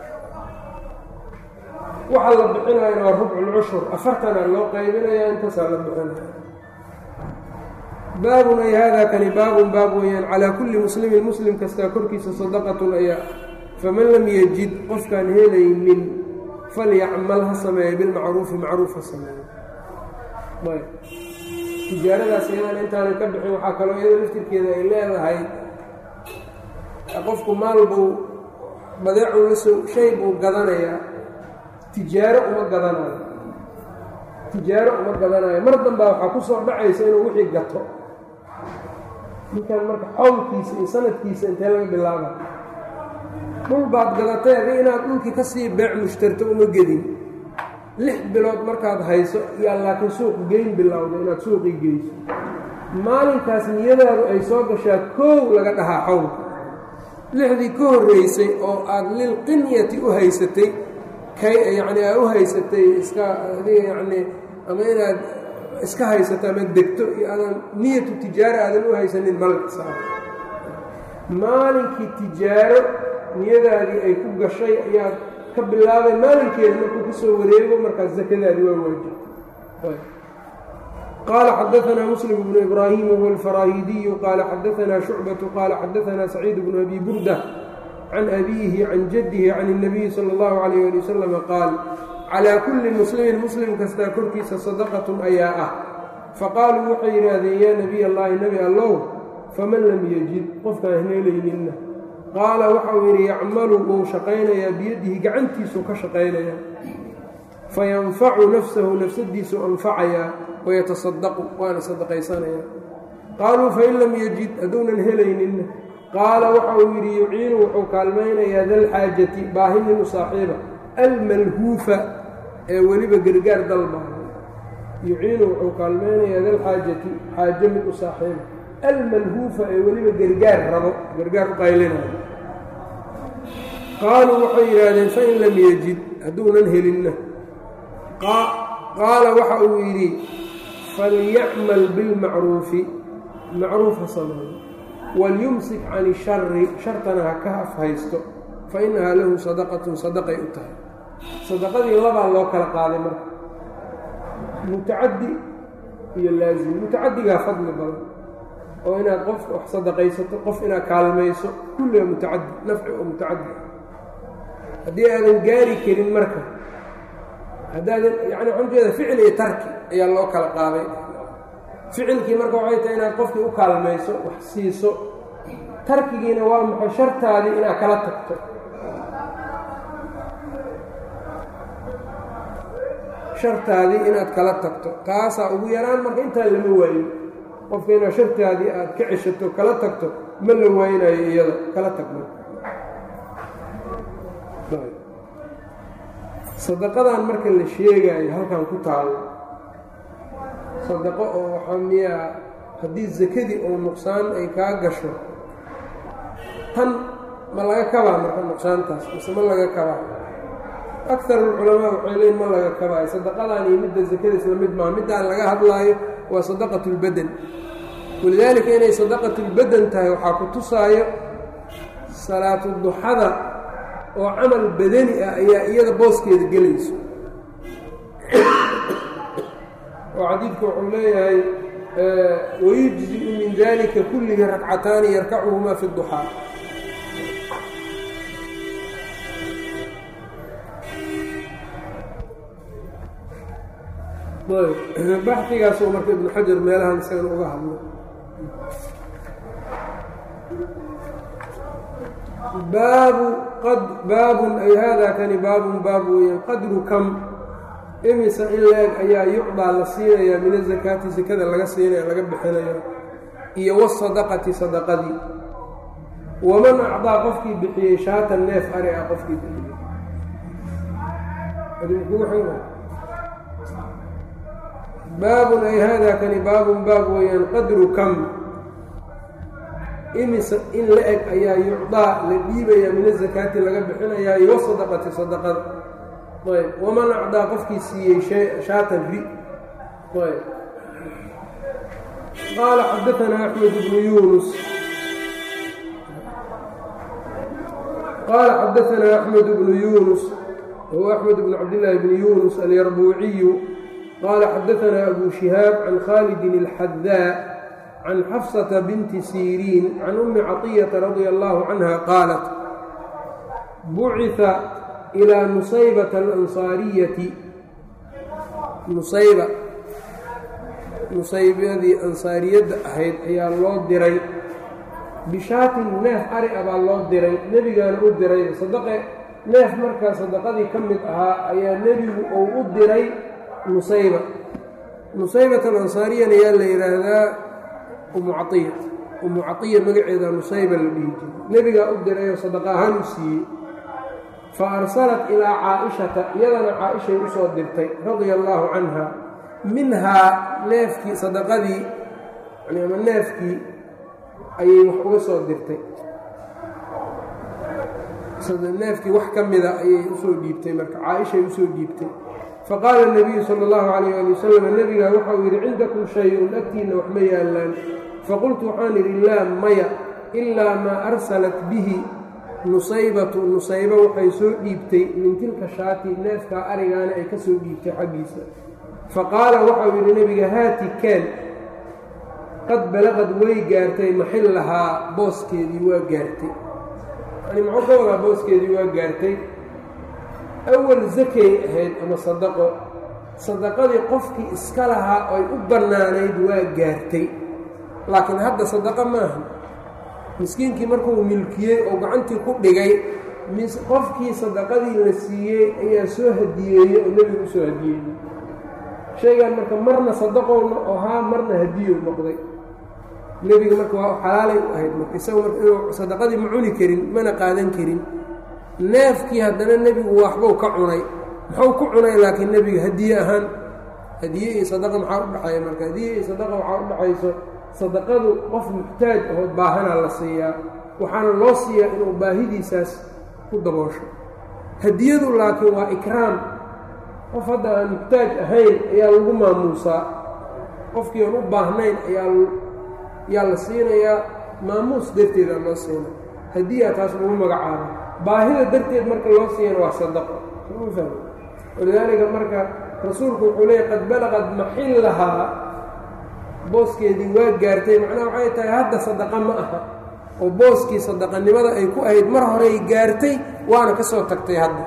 waxaa la bixinayana waa rubculcushur afartanaa loo qaybinaya intaasaa la bixinaya baabun ay haadaa kani baabun baab weeyaan calaa kulli muslimin muslim kastaa korkiisa sadaqatun ayaa faman lam yajid qofkaan helaynin falyacmal ha sameeyo bilmacruufi macruuf ha sameeyo ayb tijaaradaas iyadan intaanan ka bixin waxaa kaloo iyada laftirkeeda ay leedahay qofku maal buu badeecuu la soo shay buu gadanayaa tijaaro uma gadanayo tijaaro uma gadanayo mar dambaa waxaa ku soo dhacaysa inuu wixii gato ninkan marka xowlkiisa iyo sanadkiisa intee laga bilaaba dhul baad gadatay adi inaad dhulkii ka sii beec mushtarto uma gedin lix bilood markaad hayso yaa laakiin suuq geyn bilowda inaad suuqii geyso maalinkaas niyadaadu ay soo gashaa koow laga dhahaa xowlka lixdii ka horreysay oo aada lilqinyati u haysatay kay yacni aad u haysatay iska adiga yacnii ama inaad iska haysato ama degto iyo aadan niyatu tijaaro aadan u haysanin malkasaa maalinkii tijaaro niyadaadii ay ku gashay ayaad ka bilaabay maalinkeeda markuu ka soo wareego markaas sakadaadi waa waajibtay qaala xadaanaa muslim bnu ibraahim huwa alfaraahidiyu qaala xadaanaa shucbatu qaala xadaanaa saciid bnu abi burda can abiihi can jaddihi can اnabiyi sala اllahu calayh ali wasalama qaal calaa kulli muslimin muslim kastaa korkiisa sadaqatun ayaa ah faqaaluu waxay yidhaahdeen yaa nebiy allahi nebi allow faman lam yajid qofkaan heelayninna qaala waxau yidhi yacmalu wuu shaqaynayaa biyadihi gacantiisuu ka shaqaynayaa fayanfacu nafsahu nafsadiisuu anfacayaa wayatasadaqu waana sadaqaysanayaa qaaluu fain lam yajid hadduunan helayninna qaala waxau yidhi yuciinu wuxuu kaalmaynayaa dalxaajati baahinin u saaxiiba almalhuufa ee weliba gargaar dalba yuciinu wuxuu kaalmaynayaa dalxaajati xaajo mid u saaxiiba almalhuufa ee weliba gargaar rabo gargaar u qaylinayo qaaluu waxay yidhaahdeen fain lam yajid hadduunan helinna qaala waxa uu yidhi falyacmal bilmacruufi macruuf ha sameeyo walyumsik can ishari shartana ha ka afhaysto fa innahaa lahu sadaqatun sadaqay u tahay sadaqadii labaa loo kala qaaday marka mutacaddi iyo laazim mutacaddigaa fadli badan oo inaad qof wax sadaqaysato qof inaad kaalmayso kulliga mutacaddi nafci oo mutacaddi haddii aadan gaari karin marka haddaadan yani waxaan ujeeda ficil iyo tarki ayaa loo kala qaaday ficilkii marka waxay tahay inaad qofkii u kaalmayso wax siiso tarkigiina waa maxay shartaadii inaad kala tagto shartaadii inaad kala tagto taasaa ugu yaraan marka intaa lama waayo qofka inaad shartaadii aad ka ceshato kala tagto ma la waaynayo iyada kala tagma sadaqadan marka la sheegaayo halkan ku taalo sadaqo oo waxaa miyaa haddii sakadii oo nuqsaan ay kaa gasho tan ma laga kabaa marka nuqsaantaas mise ma laga kabaa akar alculamaa waxay leeyiin ma laga kabaayo sadaqadan iyo midda sakada isla mid maaha middaan laga hadlaayo waa sadaqat اlbadan walidaalika inay sadaqat اlbadan tahay waxaa ku tusaayo salaatu duxada oo camal badani ah ayaa iyada booskeeda gelayso oo xadiidku wuxuu leeyahay wayujziءu min dalika kullihi rakcataani yarkacuhumaa fi اduxaa baxdigaasoo marka ibnu xajar meelahan isagan uga hadlo baabu baabun ay haadaa kani baabun baab weeyaan qadru kam imisa in la-eg ayaa yucdaa la siinayaa min azakaati sakada laga siinaya laga bixinaya iyo wasadaqati sadaqadii waman acdaa qofkii bixiyey shaatan neef ari ah qofkii bixiyey baabun ay haadaa kani baabun baab weeyaan qadru kam imisa in la eg ayaa yucdaa la dhiibayaa min azakaati laga bixinayaa iyo wasadaqati sadaqada ayb waman acdaa qofkii siiyey shaatan ri ayb qaala xadaanaa axmed bnu yunus qaala xadaanaa axmed bnu yunus huwa axmed bnu cabdillaahi bni yunus alyarbuuciyu qaala xadaanaa abu shihaab can khaalidin اlxadaa can xafsata binti siriin can ummi caطiyata radia allahu canha qaalat bucita ilaa nusaybata alansaariyati nusayba nusaybadii ansaariyadda ahayd ayaa loo diray bishaatin neef ari a baa loo diray nebigaana u diray sadaqe neef markaa sadaqadii ka mid ahaa ayaa nebigu uu u diray nusayba nusaybat alansaariyana yaa la yidhaahdaa umu caiya umu caiya magaceeda nusayba la dhihi jiray nebigaa u dirayoo sadaqa ahaan u siiyey fa arsalat ilaa caa-ishata iyadana caa-ishay u soo dirtay radia allaahu canha minhaa neefkii sadaqadii ama neefkii ayay wax uga soo dirtay neefkii wax ka mida ayay usoo dhiibtay marka caa-ishay usoo dhiibtay faqaala nabiyu sala allahu calayh ali wasalam nebigaa waxa uu yidhi cindakum shay-un agtiinna wax ma yaallaan faqultu waxaan idhi laa maya ilaa maa arsalat bihi nusaybatu nusayba waxay soo dhiibtay min tilka shaati neefkaa arigaana ay ka soo dhiibtay xaggiisa faqaala waxau yidhi nebiga haati kaan qad balaqad way gaartay maxillahaa booskeedii waa gaartay yani muxuu ka wadaa booskeedii waa gaartay awal zakay ahayd ama sadaqo sadaqadii qofkii iska lahaa oy u bannaanayd waa gaartay laakiin hadda sadaqo maaha miskiinkii markuu milkiyey oo gacantii ku dhigay qofkii sadaqadii la siiyey ayaa soo hadiyeeyey oo nebigu usoo hadiyeeyey shaygan marka marna sadaqowna ahaa marna hadiyow noqday nebiga marka waa xalaalay u ahayd marka isaga marka inuu sadaqadii ma cuni karin mana qaadan karin neefkii haddana nebigu waxbuu ka cunay muxuu ku cunay laakiin nebiga hadiye ahaan hadiye iyo sadaqa maxaa u dhexeeya marka hadiye iyo sadaqa waxaa u dhexayso sadaqadu qof muxtaaj ahoo baahanaa la siiyaa waxaana loo siiyaa inuu baahidiisaas ku daboosho hadiyadu laakiin waa ikraam qof hadda aan muxtaaj ahayn ayaa lagu maamuusaa qofkii aan u baahnayn ayaa yaa la siinayaa maamuus darteeda loo siina hadiyaa taas lagu magacaabo baahida darteed marka loo siiyana waa sadaqo soma fahmi walidaalika marka rasuulku wuxuu leeyay qad balaqad maxillahaa booskeedii waa gaartay macnaha waxay tahay hadda sadaqa ma aha oo booskii sadaqanimada ay ku ahayd mar horey gaartay waana ka soo tagtay hadda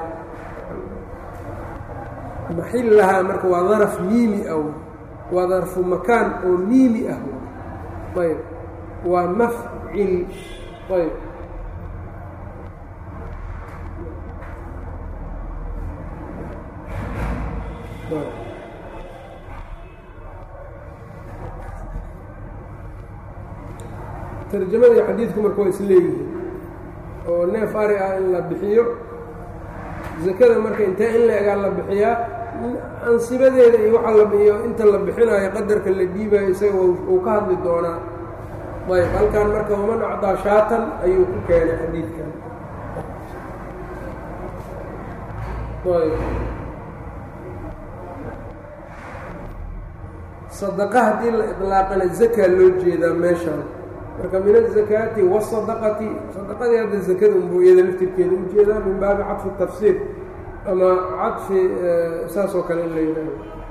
maxillahaa marka waa daraf miimi ah waa darfu makaan oo miimi ah ayb waa mafcil ayb tarjamadii xadiidku marka waa isleeyihiin oo neef ari ah in la bixiyo zakada marka intee in la egaa la bixiyaa ansibadeeda iyo waxa labiyo inta la bixinayo qadarka la dhiibayo isaga uu ka hadli doonaa ayb halkan marka waman acdaa shaatan ayuu ku keenay xadiidkan ayb sadaqa haddii la idlaaqana zakaa loo jeedaa meeshaan marka min azakaati wasadaqati sadaqadii hadda zakada unbuu iyada laftirkeeda u jeedaa min baabi cadfi tafsiir ama cadfi saas oo kale in la yidhaaho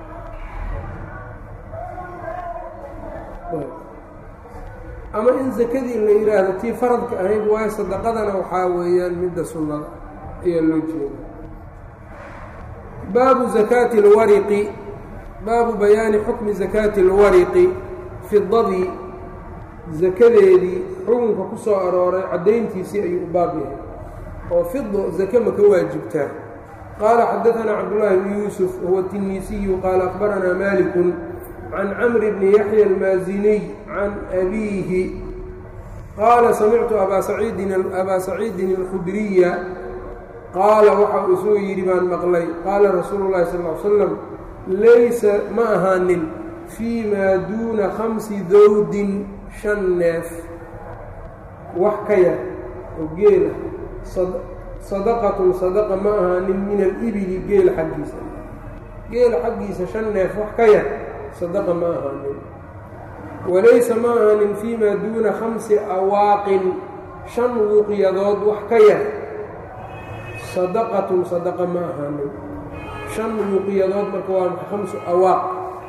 ama in zakadii la yidhaahdo tii faradka ahayd waayo sadaqadana waxaa weeyaan midda sunnada ayaa loo jeeda baabu zakaati اlwariqi baabu bayaani xukmi zakaati اlwariqi fidadii zakadeedii xukunka ku soo arooray caddayntiisii ayuu u baab yahay oo fido zake ma ka waajibtaa qaala xadaanaa cabdullaahi bni yuusuf huwa tinisiyu qaala akbaranaa malikun can camri bni yaxya almaaziniy can abiihi qaala samictu abaa saciidin alkhudriya qaala waxa uu isuu yidhi baan maqlay qaala rasuulu llahi sal l slam laysa ma ahaanin fii maa duuna khamsi dawdin shan neef wax ka yar oo geela sadaqatun sadaqa ma ahaanin min alibili geela xaggiisa geela xaggiisa shan neef wax ka yar sadaqa ma ahaanin walaysa ma ahaanin fii maa duuna khamsi awaaqin shan wuuqyadood wax ka yar sadaqatun sadaqa ma ahaanin shan wuuqiyadood marka waa khamsu awaaq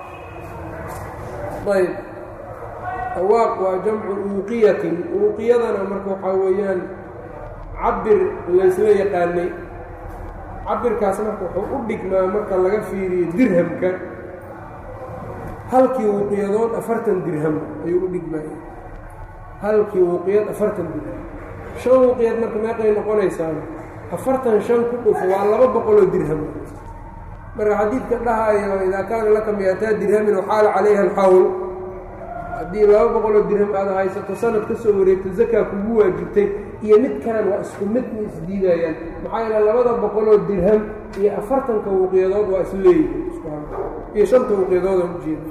ayb awaaq waa jamcu uuqiyatin uuqiyadana marka waxaa weeyaan cabir laysla yaqaanay cabirkaas marka wuxuu u dhigmaa marka laga fiiriyo dirhamka halkii wuqiyadood afartan dirham ayuu u dhigmaya halkii wuqiyad afartan dirham shan wuqiyad marka meeqay noqonaysaana afartan shan ku dhufo waa laba boqoloo dirham marka xadiidka dhahayo idaa kaana laka miyataa dirhamin waxaala calayha alxawl haddii laba boqoloo dirham aada haysato sanad ka soo wareegto zakaa kugu waajibtay iyo midkan waa isku mid ma isdiidayaan maxaa yeele labada boqoloo dirham iyo afartanka wuqiyadood waa isleeyihin iyo shanta wuqiyadood aan ujeeda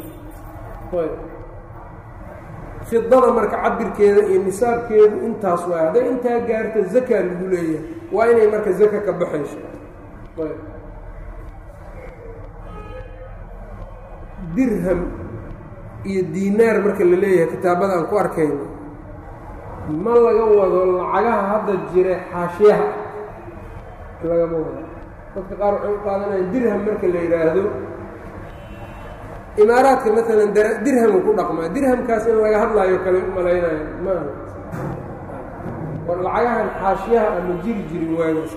fidada marka cabirkeeda iyo nisaabkeedu intaas waay hadday intaa gaarto zaka lagu leeyahay waa inay marka zaka ka baxayso dirham iyo diinaar marka la leeyahay kitaabada aan ku arkayno ma laga wado lacagaha hadda jira xaashiyaha lagama wado dadka qaar waxay u qaadanayaan dirham marka la yidhaahdo imaaraadka maalan dirhamu ku dhaqmaa dirhamkaas in laga hadlaayo kale u malaynayo maaha war lacagahan xaashiyaha ama jiri jirin waagaas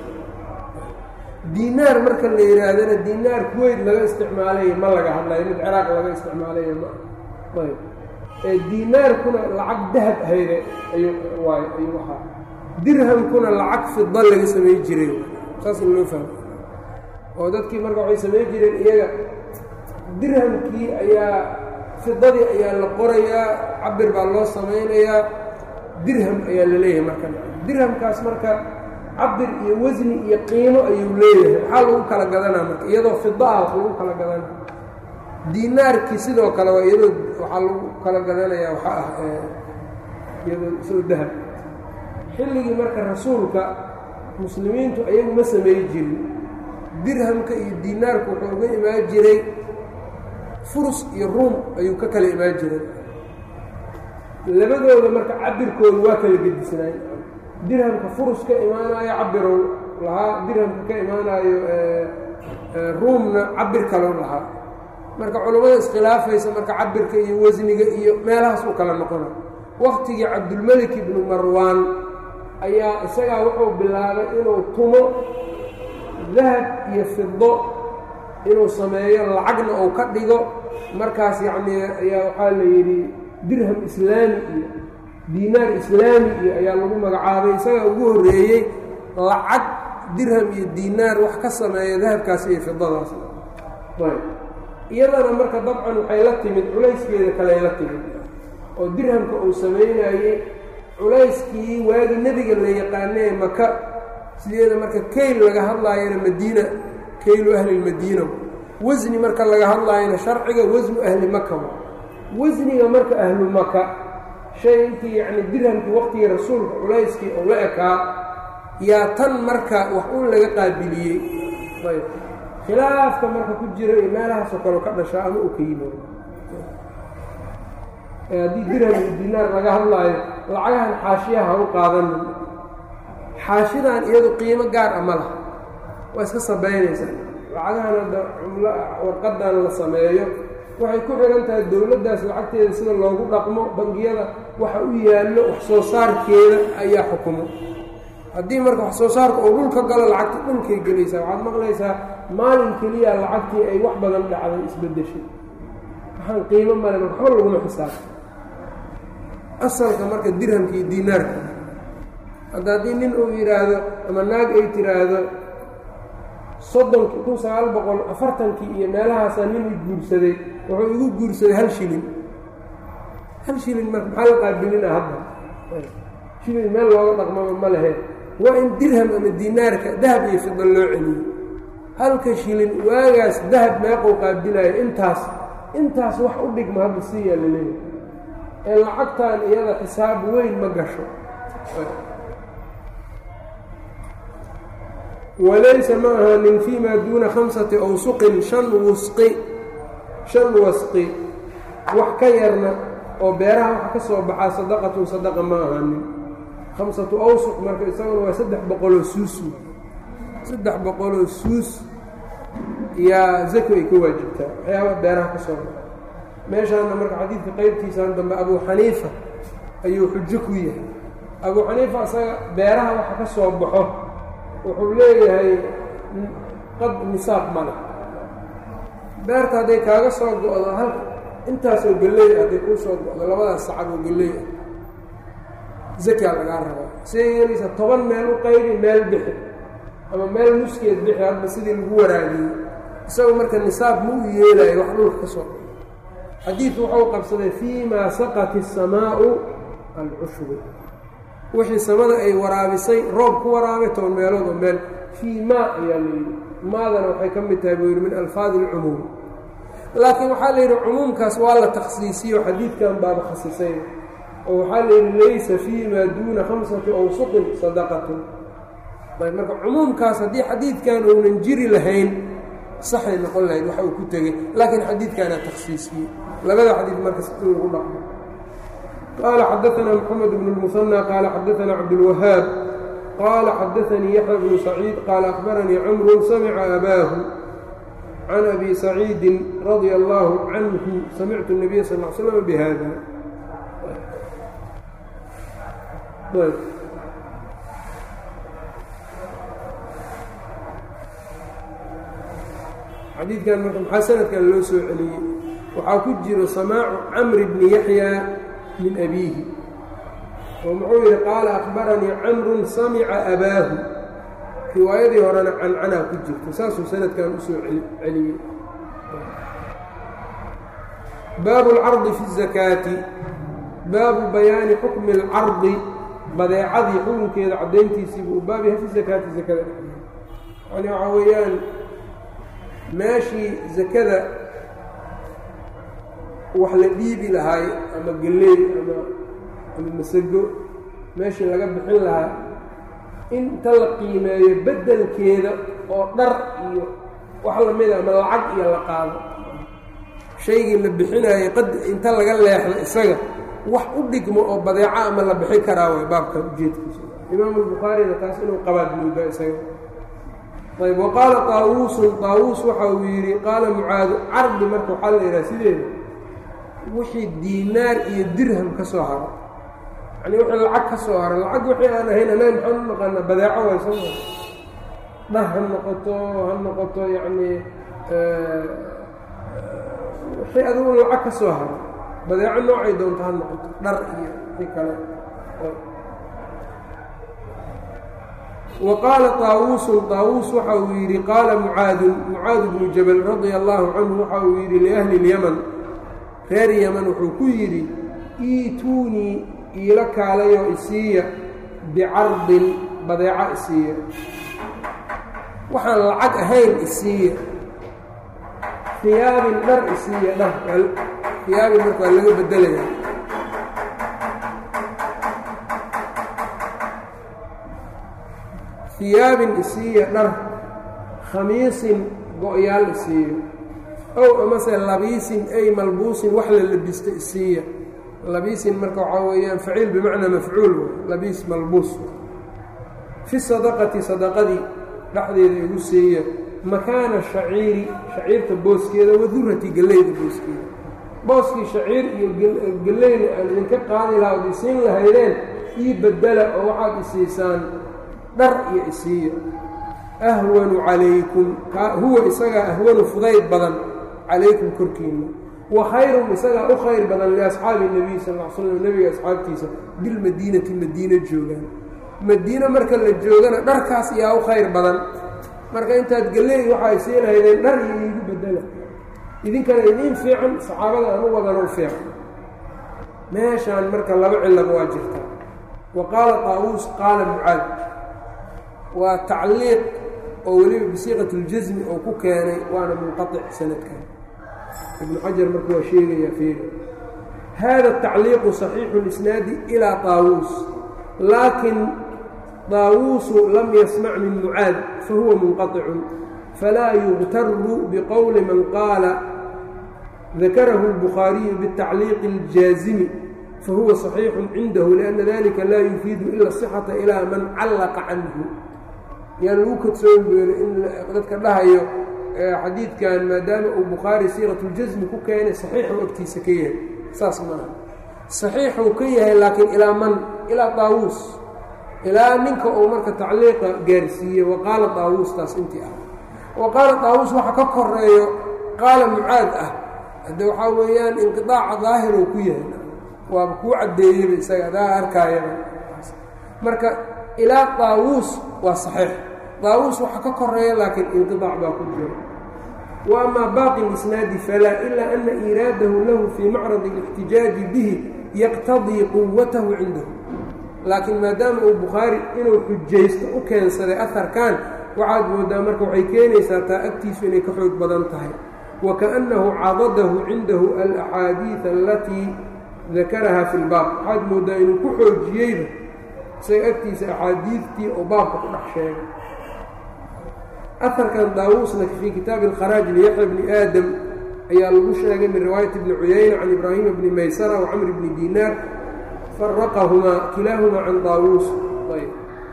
diinaar marka la yidhaahdana diinaar kuweyt laga isticmaalayo ma laga hadlayo mid ciraaq laga isticmaalayo ma ayb ee diinaarkuna lacag dahab ahayde ayuu waay ayuu ahaa dirhamkuna lacag fida laga samey jiray saas in loo fahmo oo dadkii marka waxay samey jireen iyaga dirhamkii ayaa fidadii ayaa la qorayaa cabir baa loo samaynayaa dirham ayaa la leeyahay marka dirhamkaas marka cabir iyo wasni iyo qiimo ayuu leeyahay maxaa lagu kala gadanaa marka iyadoo fida ah wax lagu kala gadanaa diinaarkii sidoo kale waa iyadoo waxaa lagu kala gadanayaa waxa ah iyadoo isagoo dahab xilligii marka rasuulka muslimiintu ayagu ma samey jirin dirhamka iyo diinaarku wuxuu uga imaan jiray furus iyo ruum ayuu ka kala imaan jiray labadooda marka cabirkooda waa kala gedisnaay dirhamka furus ka imaanayo cabirow lahaa dirhamka ka imaanayo ruumna cabir kalow lahaa marka culammada iskhilaafaysa marka cabirka iyo wasniga iyo meelahaas u kala noqona waktigii cabdulmelik ibnu marwaan ayaa isagaa wuxuu bilaabay inuu tumo dahab iyo fido inuu sameeyo lacagna uu ka dhigo markaas yacnii ayaa waxaa la yidhi dirham islaami iyo diinaar islaami iyo ayaa lagu magacaabay isagaa ugu horreeyey lacag dirham iyo diinaar wax ka sameeya dahabkaas iyo fidadaas iyadana marka dabcan waxay la timid culayskeeda kaley la timid oo dirhamka uu samaynayey culayskii waagii nebiga la yaqaanee maka sideeda marka kayl laga hadlaayana madiina kaylu ahlilmadiina wasni marka laga hadlaayana sharciga wasnu ahli maka wasniga marka ahlu maka shay intii yacni dirhamkii waqtigii rasuulka culayskii oo la ekaa yaa tan marka wax un laga qaabiliyey ayb khilaafka marka ku jira iyo meelahaasoo kaleo ka dhashaa ama uu ka yimaado haddii dirham iyo dinaar laga hadlaayo lacagahan xaashiyaha ha u qaadanin xaashidan iyadu qiimo gaar a ma laha waa iska sabaynaysaa lacagahan hadda cumlo warqadan la sameeyo waxay ku xihan tahay dowladdaas lacagteeda sida loogu dhaqmo bangiyada waxa u yaallo wax soo saarkeeda ayaa xukumo haddii marka wax soo saarka uu dhulka galo lacagta dhulkay gelaysaa waxaad maqlaysaa maalin keliya lacagtii ay wax badan dhacday isbeddeshay waxaan qiimo male marka waxba laguma xisaabta asalka marka dirhamka iyo diinaarka hadda haddii nin uu yidhaahdo ama naag ay tiraahdo soddonkii kun sagaal boqol afartankii iyo meelahaasaa nin i guursaday wuxuu igu guursaday hal shilin hal shilin marka maxaa la qaabilina hadda shilin meel looga dhaqmaba ma lehe waa in dirham ama diinaarka dahab iyo fida loo celiyo halka shilin waagaas dahab meequu qaabilayo intaas intaas wax u dhigma hadda siiyaa la leeyahay ee lacagtan iyada xisaab weyn ma gasho walaysa ma ahaanin fii maa duuna khamsati awsuqin shan wusqi shan wasqi wax ka yarna oo beeraha waxa ka soo baxaa sadaqatun sadaqa ma ahaanin khamsatu awsuq marka isaguna waa saddex boqoloo suus saddex boqoloo suus yaa zako ay ka waajibtaa waxyaaba beeraha ka soo baxa meeshaana marka xadiidka qeybtiisaan dambe abuu xaniifa ayuu xujo ku yahay abuu xaniifa isaga beeraha waxa ka soo baxo wuxuu leeyahay qad nisaab ma leh beerta hadday kaaga soo go-do hal intaasoo gelley ah hadday kuu soo go-do labadaas sacab oo gelley ah zakaa lagaa rabaa siday yeelaysa toban meel u qaybi meel bixi ama meel nuskeed bixi hadba sidii lagu waraagiyey isagu marka nisaab ma u yeelayo wax dhulka ka soo xadiidku wuxuu qabsaday fii maa saqat isamaau alcushbu wixii samada ay waraabisay roob ku waraabay toban meelood oo meel fii maa ayaa la yidhi maadana waxay ka mid tahay buu yidhi min alfaadi ilcumuum laakiin waxaa la yidhi cumuumkaas waa la takhsiisiyo xadiidkan baaba khasisay oo waxaa la yidhi laysa fii maa duuna khamsati awsuqin sadaqatun ayb marka cumuumkaas haddii xadiidkan uunan jiri lahayn saxay noqon lahayd waxa uu ku tegey laakiin xadiidkaana takhsiisiyey labada xadiid marka in lagu dhaqmo qaala xadaanaa moxamed bnu lmusanى qaala xadaanaa cabdulwahaab qaala xadaanii yaxya bnu saciid qaala akhbaranii camru samica abaahu can abi saciidin radia allaahu canhu samictu الnabiya sal l slm bihada xadiidkan marka maxaa sanadkan loo soo celiyey waxaa ku jiro samaacu camri bni yaxya min abiihi oo muxuu yidhi qaala akhbaranii camrun samica abaahu riwaayadii horena cancanaa ku jirta saasuu sanadkan usoo celiyey baabu اlcardi fi الzakaati baabu bayaani xukmi اlcardi badeecadii xukunkeeda caddayntiisii buu baab yahay fi zakaati zakada yani waxaa weeyaan meeshii zakada wax la dhiibi lahaay ama geleey ama ama masago meeshii laga bixin lahaa inta la qiimeeyo beddelkeeda oo dhar iyo wax lamida ama lacag iyo la qaado shaygii la bixinaayay qad inta laga leexdo isaga wax u dhigmo oo badeeco ama la bixin karaa way baabkan ujeedkiisa imaamu albukhaarina taas inuu qabaad moodaa isaga ayb waqaala taawuusun taawuus waxa uu yidhi qaala mucaadu cardi marka waxaa la yidhaha sideeda wixii diinaar iyo dirham ka soo haro yani wixii lacag ka soo haro lacag wixii aan ahayn anaga maxaan u naqaanaa badeeco way soo dhar ha noqoto ha noqoto yacni wixii adigu lacag ka soo haro badeeco noocay doonto ha noqoto dhar iyo wixii kale وqاaلa طاawuuسu طاawuus waxa uu yidhi qaala mucaadun mucaad bnu jabل radia الlahu canhu waxa uu yidhi liأhli الymn reer ymn wuxuu ku yidhi iituunii iila kaalayo isiiya bicardin badeeco isiiya waxaan lacag ahayn isiiya hiyaabin dhar isiiya dhar hiyaabin marka waa laga bedelaya hiyaabin isiiya dhar khamiisin go-yaal isiiyo ow amase labiisin ay malbuusin wax la labisto isiiya labiisin marka waxaa weeyaan faciil bimacnaa mafcuul labiis malbuus fi sadaqati sadaqadii dhexdeeda igu siiya makaana shaciiri shaciirta booskeeda wadurati galleyda booskeeda booskii shaciir iyo galleyda aan idinka qaadi lahaa od isiin lahaydeen ii bedela oo waxaad isiisaan dhar iyo isiiya ahwanu calaykum huwa isagaa ahwanu fudayd badan calaykum korkiinna wa khayrun isagaa u khayr badan liasxaabi nebiy sal l slam nebiga asxaabtiisa bilmadiinati madiina joogaan madiine marka la joogana dharkaas yaa u khayr badan marka intaad galley waxay sii lahaydeen dhar iyo iigu bedela idinkana idiin fiican saxaabada aan u wadano fiican meeshaan marka laba cilaba waa jirta wa qaala taawuus qaala mucaad waa tacliiq oo weliba bisiiqat اljasmi oo ku keenay waana munqaطic sanadkan ibnu xajar marka waa sheegayaa feeri hada tacliiqu صaxiixu اlisnaadi ilىa طaawuus laakin طaawuusu lam yasmac min mucaad fahuwa munqaطicu falaa yugtaru bqowli man qaala dakarahu الbukhaariyu bالtacliiqi اljaazimi fahuwa صaxiixu cindahu لأna dalika laa yufiidu ila الصxaةa ilىa man callaqa canhu yaan lagu kadsoon beelo in dadka dhahayo xadiidkan maadaama uu bukhaari siiqatuljasmi ku keenay saxiixuu agtiisa ka yahay saas maaha saxiixuu ka yahay laakiin ilaa man ilaa daawuus ilaa ninka uu marka tacliiqa gaarsiiyey wa qaala daawuus taas intii ah wa qaala daawuus waxa ka koreeyo qaala mucaad ah hadde waxaa weeyaan inqiaaca daahiruu ku yahay waaba kuu caddeeyeyba isaga adaa arkaayaba marka ilaa daawuus waa saxiix daawuus waxa ka koreeya laakiin inqiaac baa ku jira wa amaa baaqi lisnaadi falaa ilaa ana iiraadahu lahu fii macradi اlاxtijaaji bihi yaqtadii quwatahu cindahu laakiin maadaama uu bukhaari inuu xujaysto u keensaday aharkan waxaad moodaa marka waxay keenaysaa taa agtiisu inay ka xoog badan tahay wa kaأnnahu cadadahu cindahu alaxaadiiث alatii dakaraha fi lbaab waxaad moodaa inuu ku xoojiyeyba isaga agtiisa axaadiidtii oo baabka ku dhex sheegay aharkan daawuusna fii kitaabi اlkharaaj liyaxya bni aadam ayaa lagu sheegay min riwaayat bni cuyayna can ibraahima bni maysara wa camr bni dinaar faraqahumaa kilaahumaa can daawuus ayb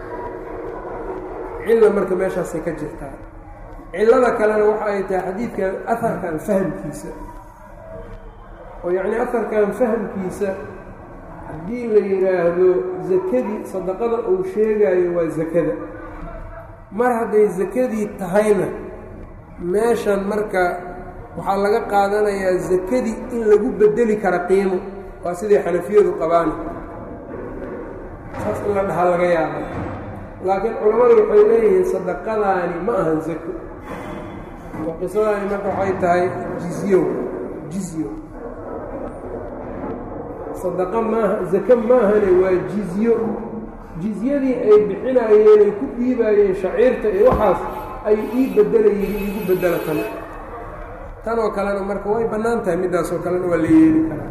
cilla marka meeshaasay ka jirtaa cillada kalena waxa ay tahay xadiidkan aharkan fahamkiisa oo yacnii aharkan fahamkiisa haddii la yidhaahdo zakadii sadaqada uu sheegaayo waa zakada mar hadday zakadii tahayna meeshan marka waxaa laga qaadanayaa zakadii in lagu bedeli kara qiimo waa siday xanafiyadu qabaan saas in la dhahaa laga yaaba laakiin culammadu waxay leeyihiin sadaqadaani ma ahan zako oo qisadaani marka waxay tahay jizyo jizyo sadaqa maaha zako maahane waa jizyo jizyadii ay bixinaayeen ay ku dhiibaayeen shaciirta iyo waxaas ay ii bedelayeen iigu bedela tan tan oo kalena marka way bannaan tahay middaasoo kalena waa la yeeli karaa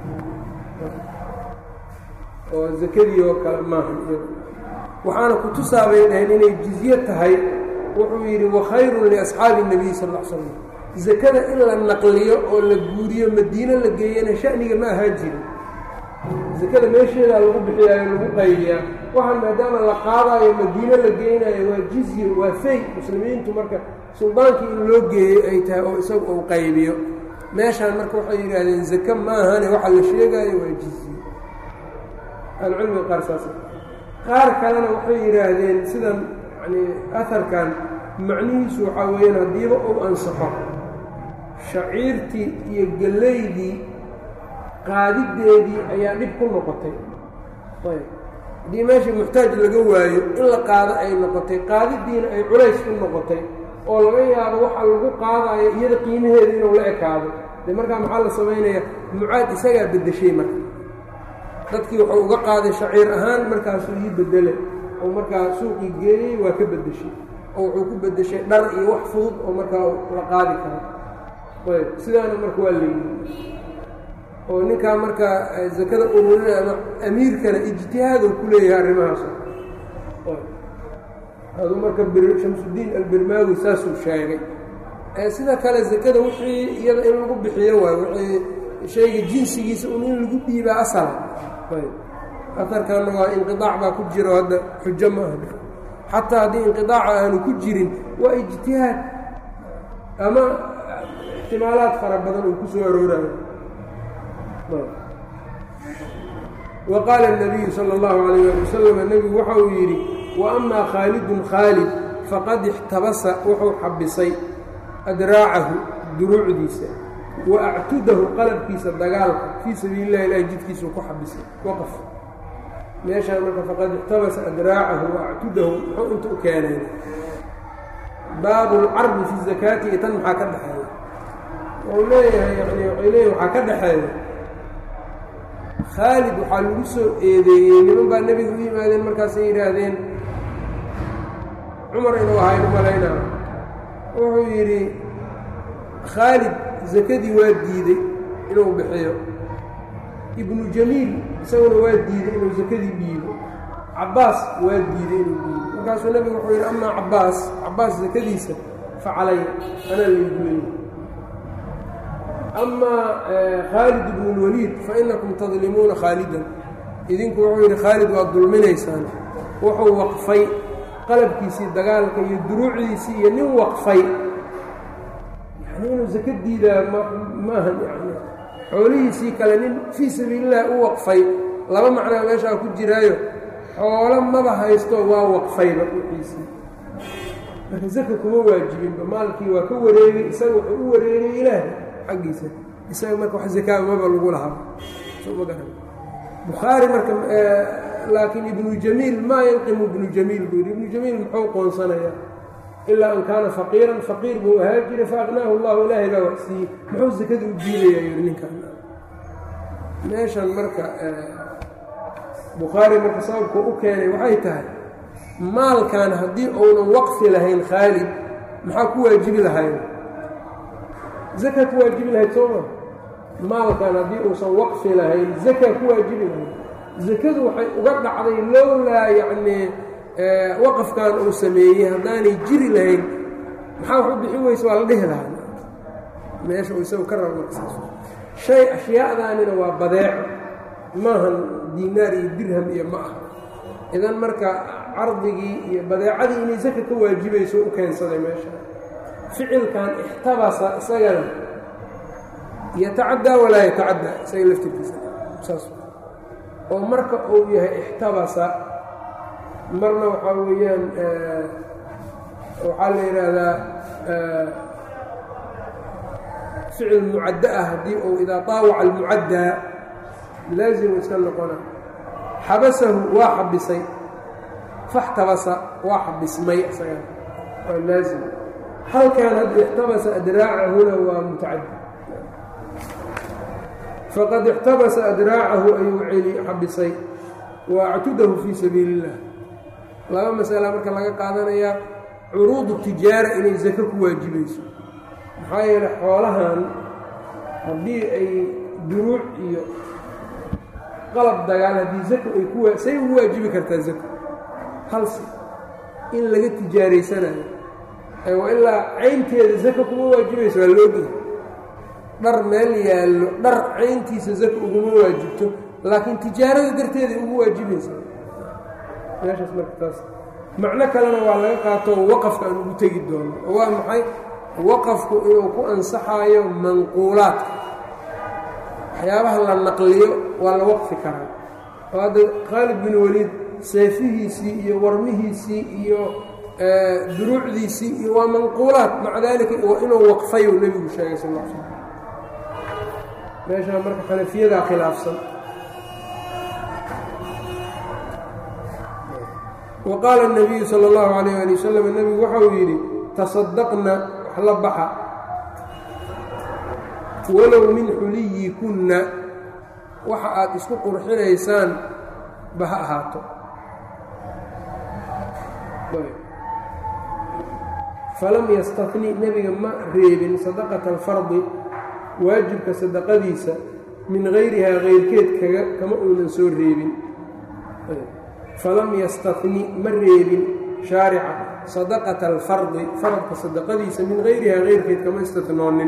oo zakadii oo kale maaha waxaana ku tusaabay dhaheen inay jizye tahay wuxuu yidhi wakhayrun liasxaabi الnabiy sal ا l slam zakada in la naqliyo oo la guuriyo madiino la geeyana shaniga ma ahaa jirin zakada meesheedaa lagu bixiyaayo lagu qaybiyaa waxaan maadaama la qaadaayo madiino la geynayo waa jizye waa fey muslimiintu marka suldaankii in loo geeyey ay tahay oo isagu uu qaybiyo meeshaan marka waxay yidhaahdeen zake maahane waxa la sheegaayo waa jizye ahlucilmiga qaar saas qaar kalena waxay yidhaahdeen sidan yani aharkan macnihiisu waxaa weeyaan haddiiba uu ansaxo shaciirtii iyo gellaydii qaadideedii ayaa dhib ku noqotay ayb haddii meeshii muxtaaj laga waayo in la qaado ay noqotay qaadidiina ay culays ku noqotay oo laga yaabo waxa lagu qaadayo iyada qiimaheeda inuu la ekaado dee markaa maxaa la samaynaya mucaad isagaa beddeshay marka dadkii wuxuu uga qaaday shaciir ahaan markaasuu ii bedele oo markaa suuqii geeyey waa ka beddeshay oo wuxuu ku beddeshay dhar iyo wax fudud oo markaa la qaadi karo ayb sidaana marka waa leeyihi oo ninkaa marka zakada ururinaya ama amiirkana ijtihaaduu ku leeyahay arrimahaas aduu marka shamsudiin albirmaawi saasuu sheegay sida kale zakada wixii iyada in lagu bixiyo waayo wixii shayga jinsigiisa un in lagu dhiibaa asala ayb aharkanna waa inqiaac baa ku jiro hadda xujo ma aha xataa haddii inqiaaca aanu ku jirin waa ijtihaad ama ixtimaalaad fara badan uu ku soo aroorayo wa qaala الnabiyu salى اllahu alayh ali wasalam nebigu waxa uu yidhi wa amaa khaalidun khaalid faqad ixtabasa wuxuu xabisay adraacahu duruucdiisa wa actudahu qalabkiisa dagaalka fii sabiili اllahi ilahi jidkiisuu ku xabisay waqf meeshaan marka faqad ixtabasa adraacahu wa actudahu muxuu inta u keenay baabu اlcarbi fi zakaati iyo tan maxaa ka dhexeeya wuxuu leeyahay yani waxay leeyahy waxaa ka dhexeeya khaalid waxaa lagu soo eedeeyey niman baa nebiga u yimaadeen markaasay yidhaahdeen cumar inuu ahaynu malaynaa wuxuu yidhi khaalid zakadii waa diiday inuu bixiyo ibnu jamiil isaguna waa diiday inuu zakadii dhiibo cabbaas waa diiday inuu dhiibo markaasuu nebigu wuxuu yidhi amaa cabbaas cabbaas zakadiisa fa calaya anaa laygu leeyay amaa khaalid ibnu اlwaliid fainakum tadlimuuna khaalidan idinku wuxuu yidhi khaalid waad dulminaysaan wuxuu waqfay qalabkiisii dagaalka iyo duruucdiisii iyo nin waqfay yani inuu zaka diidaa maahan yani xoolihiisii kale nin fii sabiili illahi u waqfay laba macnaa meeshaa ku jiraayo xoolo maba haysto waa waqfayba wixiisii marka zaka kuma waajibinba maalkii waa ka wareegay isaga wuxuu u wareegay ilaahay xaggiisa isaga marka wax zakaa maba lagu lahaa soma garan bukhaari marka laakiin ibnu jamiil maa yanqimu ibnu jamiil buu yidhi ibnu jamiil muxuu qoonsanayaa ilaa an kaana faqiiran faqiir buu ahaa jiray faaqnaahu allahu ilaahay baa wax siiyey muxuu sakada u diidaya yidhi ninkan meeshan marka bukhaari marka sababku u keenay waxay tahay maalkan haddii uunan waqfi lahayn khaalid maxaa ku waajibi lahayn zaka ku waajibi lahayd sooma maalkan haddii uusan waqfi lahayn zaka ku waajibi lahayd zakadu waxay uga dhacday lowlaa yacnii waqafkan uu sameeyey haddaanay jiri lahayn maxaa wax u bixin weyse waa la dhihi lahaa meesha uu isagu ka raba markasaas shay ashyaadaanina waa badeeco maahan diinaar iyo dirham iyo ma ah idan marka cardigii iyo badeecadii inay saka ka waajibayso u keensaday meesha ficilkan ixtabasa isagana yatacaddaa walaa yatacaddaa isaga laftirkiisa saas oo marka uu yahay ixtabasa marna waxaa weeyaan waxaa la yidhaahdaa ficil mucaddo ah haddii uu idaa taawaca almucaddaa laazimu iska noqona xabasahu waa xabisay faxtabasa waa xabismay isaga waa laazim halkan hadda ixtabasa adraacahuna waa mutacadi faqad ixtabasa adraacahu ayuu celi xabisay wa actudahu fii sabiili illah laba masala marka laga qaadanayaa curuudu tijaara inay sako ku waajibayso maxaa yeelay xoolahan haddii ay duruuc iyo qalab dagaal haddii zako ay ku say ugu waajibi kartaa zako halse in laga tijaaraysanayo wa ilaa caynteeda zako kuma waajibayso waa loogeya dhar meel yaallo dhar cayntiisa zako uguma waajibto laakiin tijaarada darteeday ugu waajibaysa meeshaas marka taas macno kalena waa laga qaato waqafka aan ugu tegi doono oo waa maxay waqafku inuu ku ansaxaayo manquulaadka waxyaabaha la naqliyo waa la waqfi karaa oo hadda khaalid bin waliid seefihiisii iyo warmihiisii iyo duruucdiisii iyo waa manquulaad maca daalika inuu waqfayu nebigu sheegay sal l slam meeshaa marka xanafiyadaa khilaafsan wa qaala الnabiyu salى اllahu alayh ali wasalam nebigu waxau yidhi tasadaqna wax la baxa walow min xuliyikunna waxa aad isku qurxinaysaan ba ha ahaato falam yastafni nebiga ma reebin sadaqata alfardi waajibka sadaqadiisa min gayrihaa kayrkeed kaga kama uunan soo reebin falam yastafni ma reebin shaarica sadaqata alfardi faradka sadaqadiisa min gayrihaa kayrkeed kama istatnoonin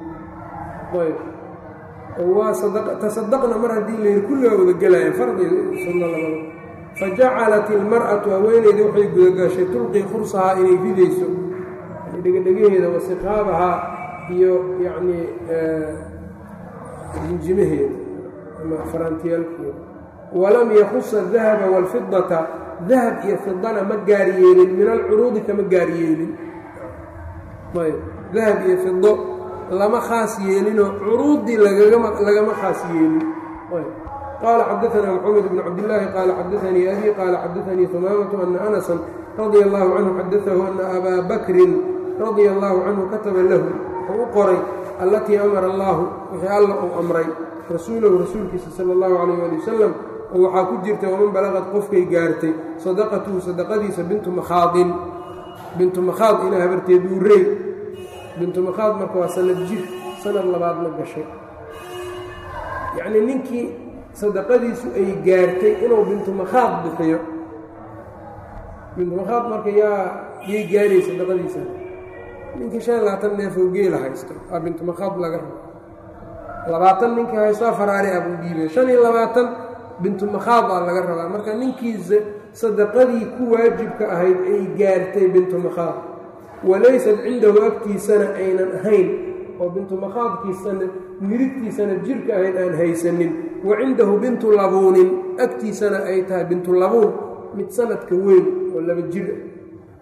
waa tasadaqna mar haddii la yidhi kulligaa wada gelayaan fardi sunno labada fa jacalat ilmar'atu haweeneyda waxay gudagashay tulqii khursahaa inay ridayso dhegadhegaheeda wasiqaabahaa iyo yacnii jinjimaheeda ama faraantiyaalkeeda walam yakusa dahaba waalfidata dahab iyo fidana ma gaar yeelin min alcuruudi kama gaar yeelin ayb dahab iyo fido lama khaas yeelinoo curuudii lagama khaas yeelin qaala xadaanaa mxamed bn cabdillaahi qaala xadaanii abi qaala xadaanii humaamatu ana anasan radia allahu canhu xadaahu ana abaa bakrin radia allahu canhu kataba lahu wuxuu u qoray allatii amara allaahu wixii alla uu amray rasuulahu rasuulkiisa sala allahu calayh ali wasalam oo waxaa ku jirta waman balaqad qofkay gaartay sadaqatuhu sadaqadiisa bintu makhaadin bintu makhaad inaa habarteed uurey bintu makhaad marka waa sanad jir sanad labaadna gashay yacnii ninkii sadaqadiisu ay gaartay inuu bintu makhaad bixiyo bintu makhaad marka yaa yay gaarayy sadaqadiisa ninkii shan iyo labaatan neefoo geela haysto aa bintu makhaad laga rabo labaatan ninkii haysto afaraari ah buu dhiibay shan iyo labaatan bintu makhaad aa laga rabaa marka ninkii sadaqadii ku waajibka ahayd ay gaartay bintu makhaad walaysat cindahu agtiisana aynan ahayn oo bintu makhaadkiisana mirigtiisana jirka ahayd aan haysanin wa cindahu bintu labuunin agtiisana ay tahay bintu labuun mid sanadka weyn oo laba jir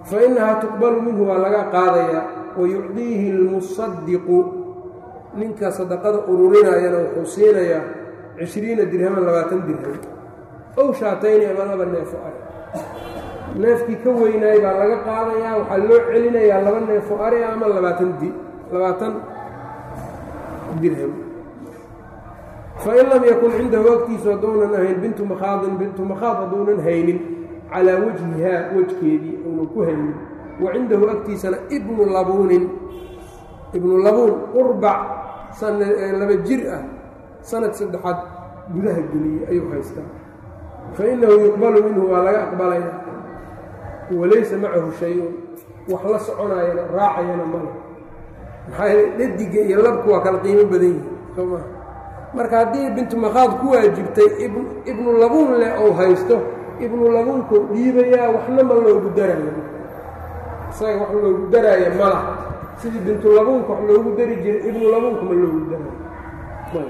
fa innahaa tuqbalu minhu waa laga qaadayaa wa yucdiihi almusadiqu ninka sadaqada ururinayana wuxuu siinayaa cishriina dirhaman labaatan dirham ow shaatayni ama laba neefo ari neefkii ka weynaay baa laga qaadayaa waxaa loo celinayaa laba neefo ari ama labaatan di labaatan dirham fain lam yakun cindahu agtiisu hadduunan ahayn bintu makhaadin bintu makhaad hadduunan haynin calaa wajhihaa wejkeedii uunan ku haynin wa cindahu agtiisana ibnu labuunin ibnu labuun qurbac laba jir ah sanad saddexaad gudaha geliyey ayuu haystaa fa innahu yuqbalu minhu waa laga aqbalaya walaysa macahu shay-un wax la soconaayana raacayana male maxaa yeele dhadiga iyo labku waa kala qiimo badan yihi soo maa marka haddii bintu makhaad ku waajibtay ibnu labuun leh ou haysto ibnu labuunkuu dhiibayaa waxna ma loogu daraayo isaga wax loogu daraayo mala sidii bintu labuunka wax loogu dari jiray ibnu labuunka ma loogu daraayo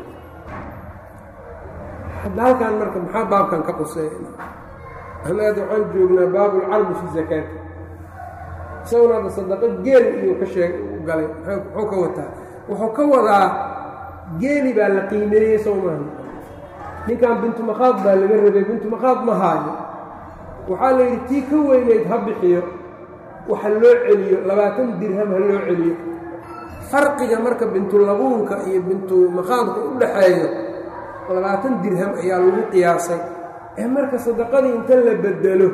hadda halkan marka maxaa baabkan ka quseeya anaad waxaan joognaa baabulcarbi fi zakaati isaguna hadda sadaqo geel iyuu ka sheeg galay muxuu ka wataa wuxuu ka wadaa geeli baa la qiimeeyey sow maaha ninkan bintu makhaad baa laga rabay bintu makhaad ma haayo waxaa la yidhi tii ka weynayd ha bixiyo waxa loo celiyo labaatan dirham ha loo celiyo farqiga marka bintulabuunka iyo bintu makhaadka u dhaxeeyo labaatan dirham ayaa lagu qiyaasay ee marka sadaqadii inta la bedelo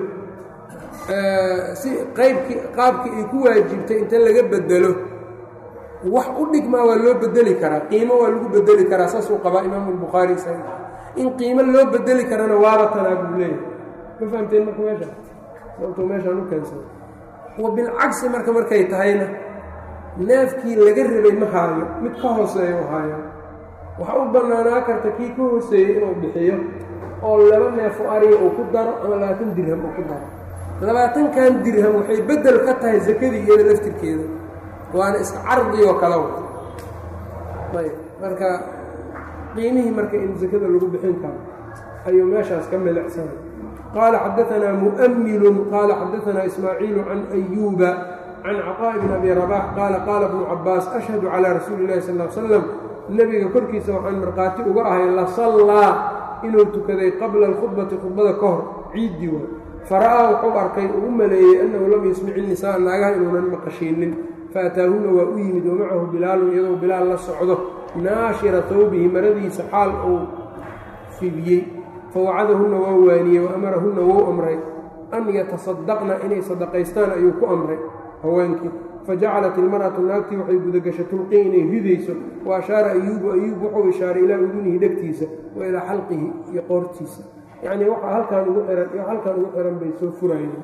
si qaybkii qaabkii ay ku waajibtay inta laga bedelo wax u dhigmaa waa loo bedeli karaa qiimo waa lagu bedeli karaa saasuu qabaa imaamu albukhaari sa in qiimo loo bedeli karana waaba tanaa buu leeyahay ma fahamteen marka meesha sababtuu meeshaan u keensada wa bilcagsi marka markay tahayna neefkii laga rabay ma haayo mid ka hooseeya u haaya waxa u bannaanaa karta kii ka hooseeyey inuu bixiyo oo laba neefo ariga uu ku daro ama labaatan dirham uu ku daro labaatankan dirham waxay beddel ka tahay sakadii iyada laftirkeeda waana iska cardigoo kala wata ayb marka qiimihii marka in sakada lagu bixin karo ayuu meeshaas ka milicsanay qaala xadaanaa mu'milun qaala xadaanaa ismaaciilu can ayuuba can caطaaءi bn abi rabax qaala qaala bnu cabaas ashhadu calىa rasuuli اlahi sal l slam nebiga korkiisa waxaan markhaati uga ahay lasallaa inuu tukaday qabla alkhudbati khudbada ka hor ciiddii wa fara'aa wuxuu arkay uu u maleeyey annahu lam yasmic innisaa naagaha inuunan maqashiinin faataahuna waa u yimid wamacahu bilaalun iyadoo bilaal la socdo naashira tawbihi maradiisa xaal uu fidiyey fawacadahunna waa waaniyey wa amarahunna wou amray an yatasadaqna inay sadaqaystaan ayuu ku amray haweenkii fajacalat ilmar'atu naagtii waxay gudagashay tulqii inay ridayso wa ashaara ayuubu ayuub wuxuu ishaaray ilaa udunihi dhegtiisa wa ilaa xalqihi iyo qoortiisa yacnii waxaa halkaan ugu xihan iyo halkaan ugu xihan bay soo furayeen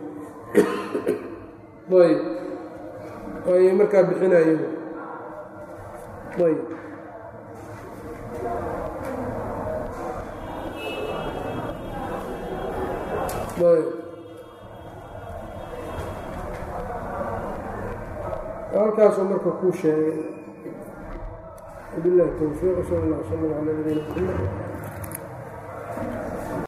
ayb ayay markaa bixinayeen ayb ayb halkaasuu marka kuu sheegay wabilahi towfiiq sal allah sala ala nabiyina maxamed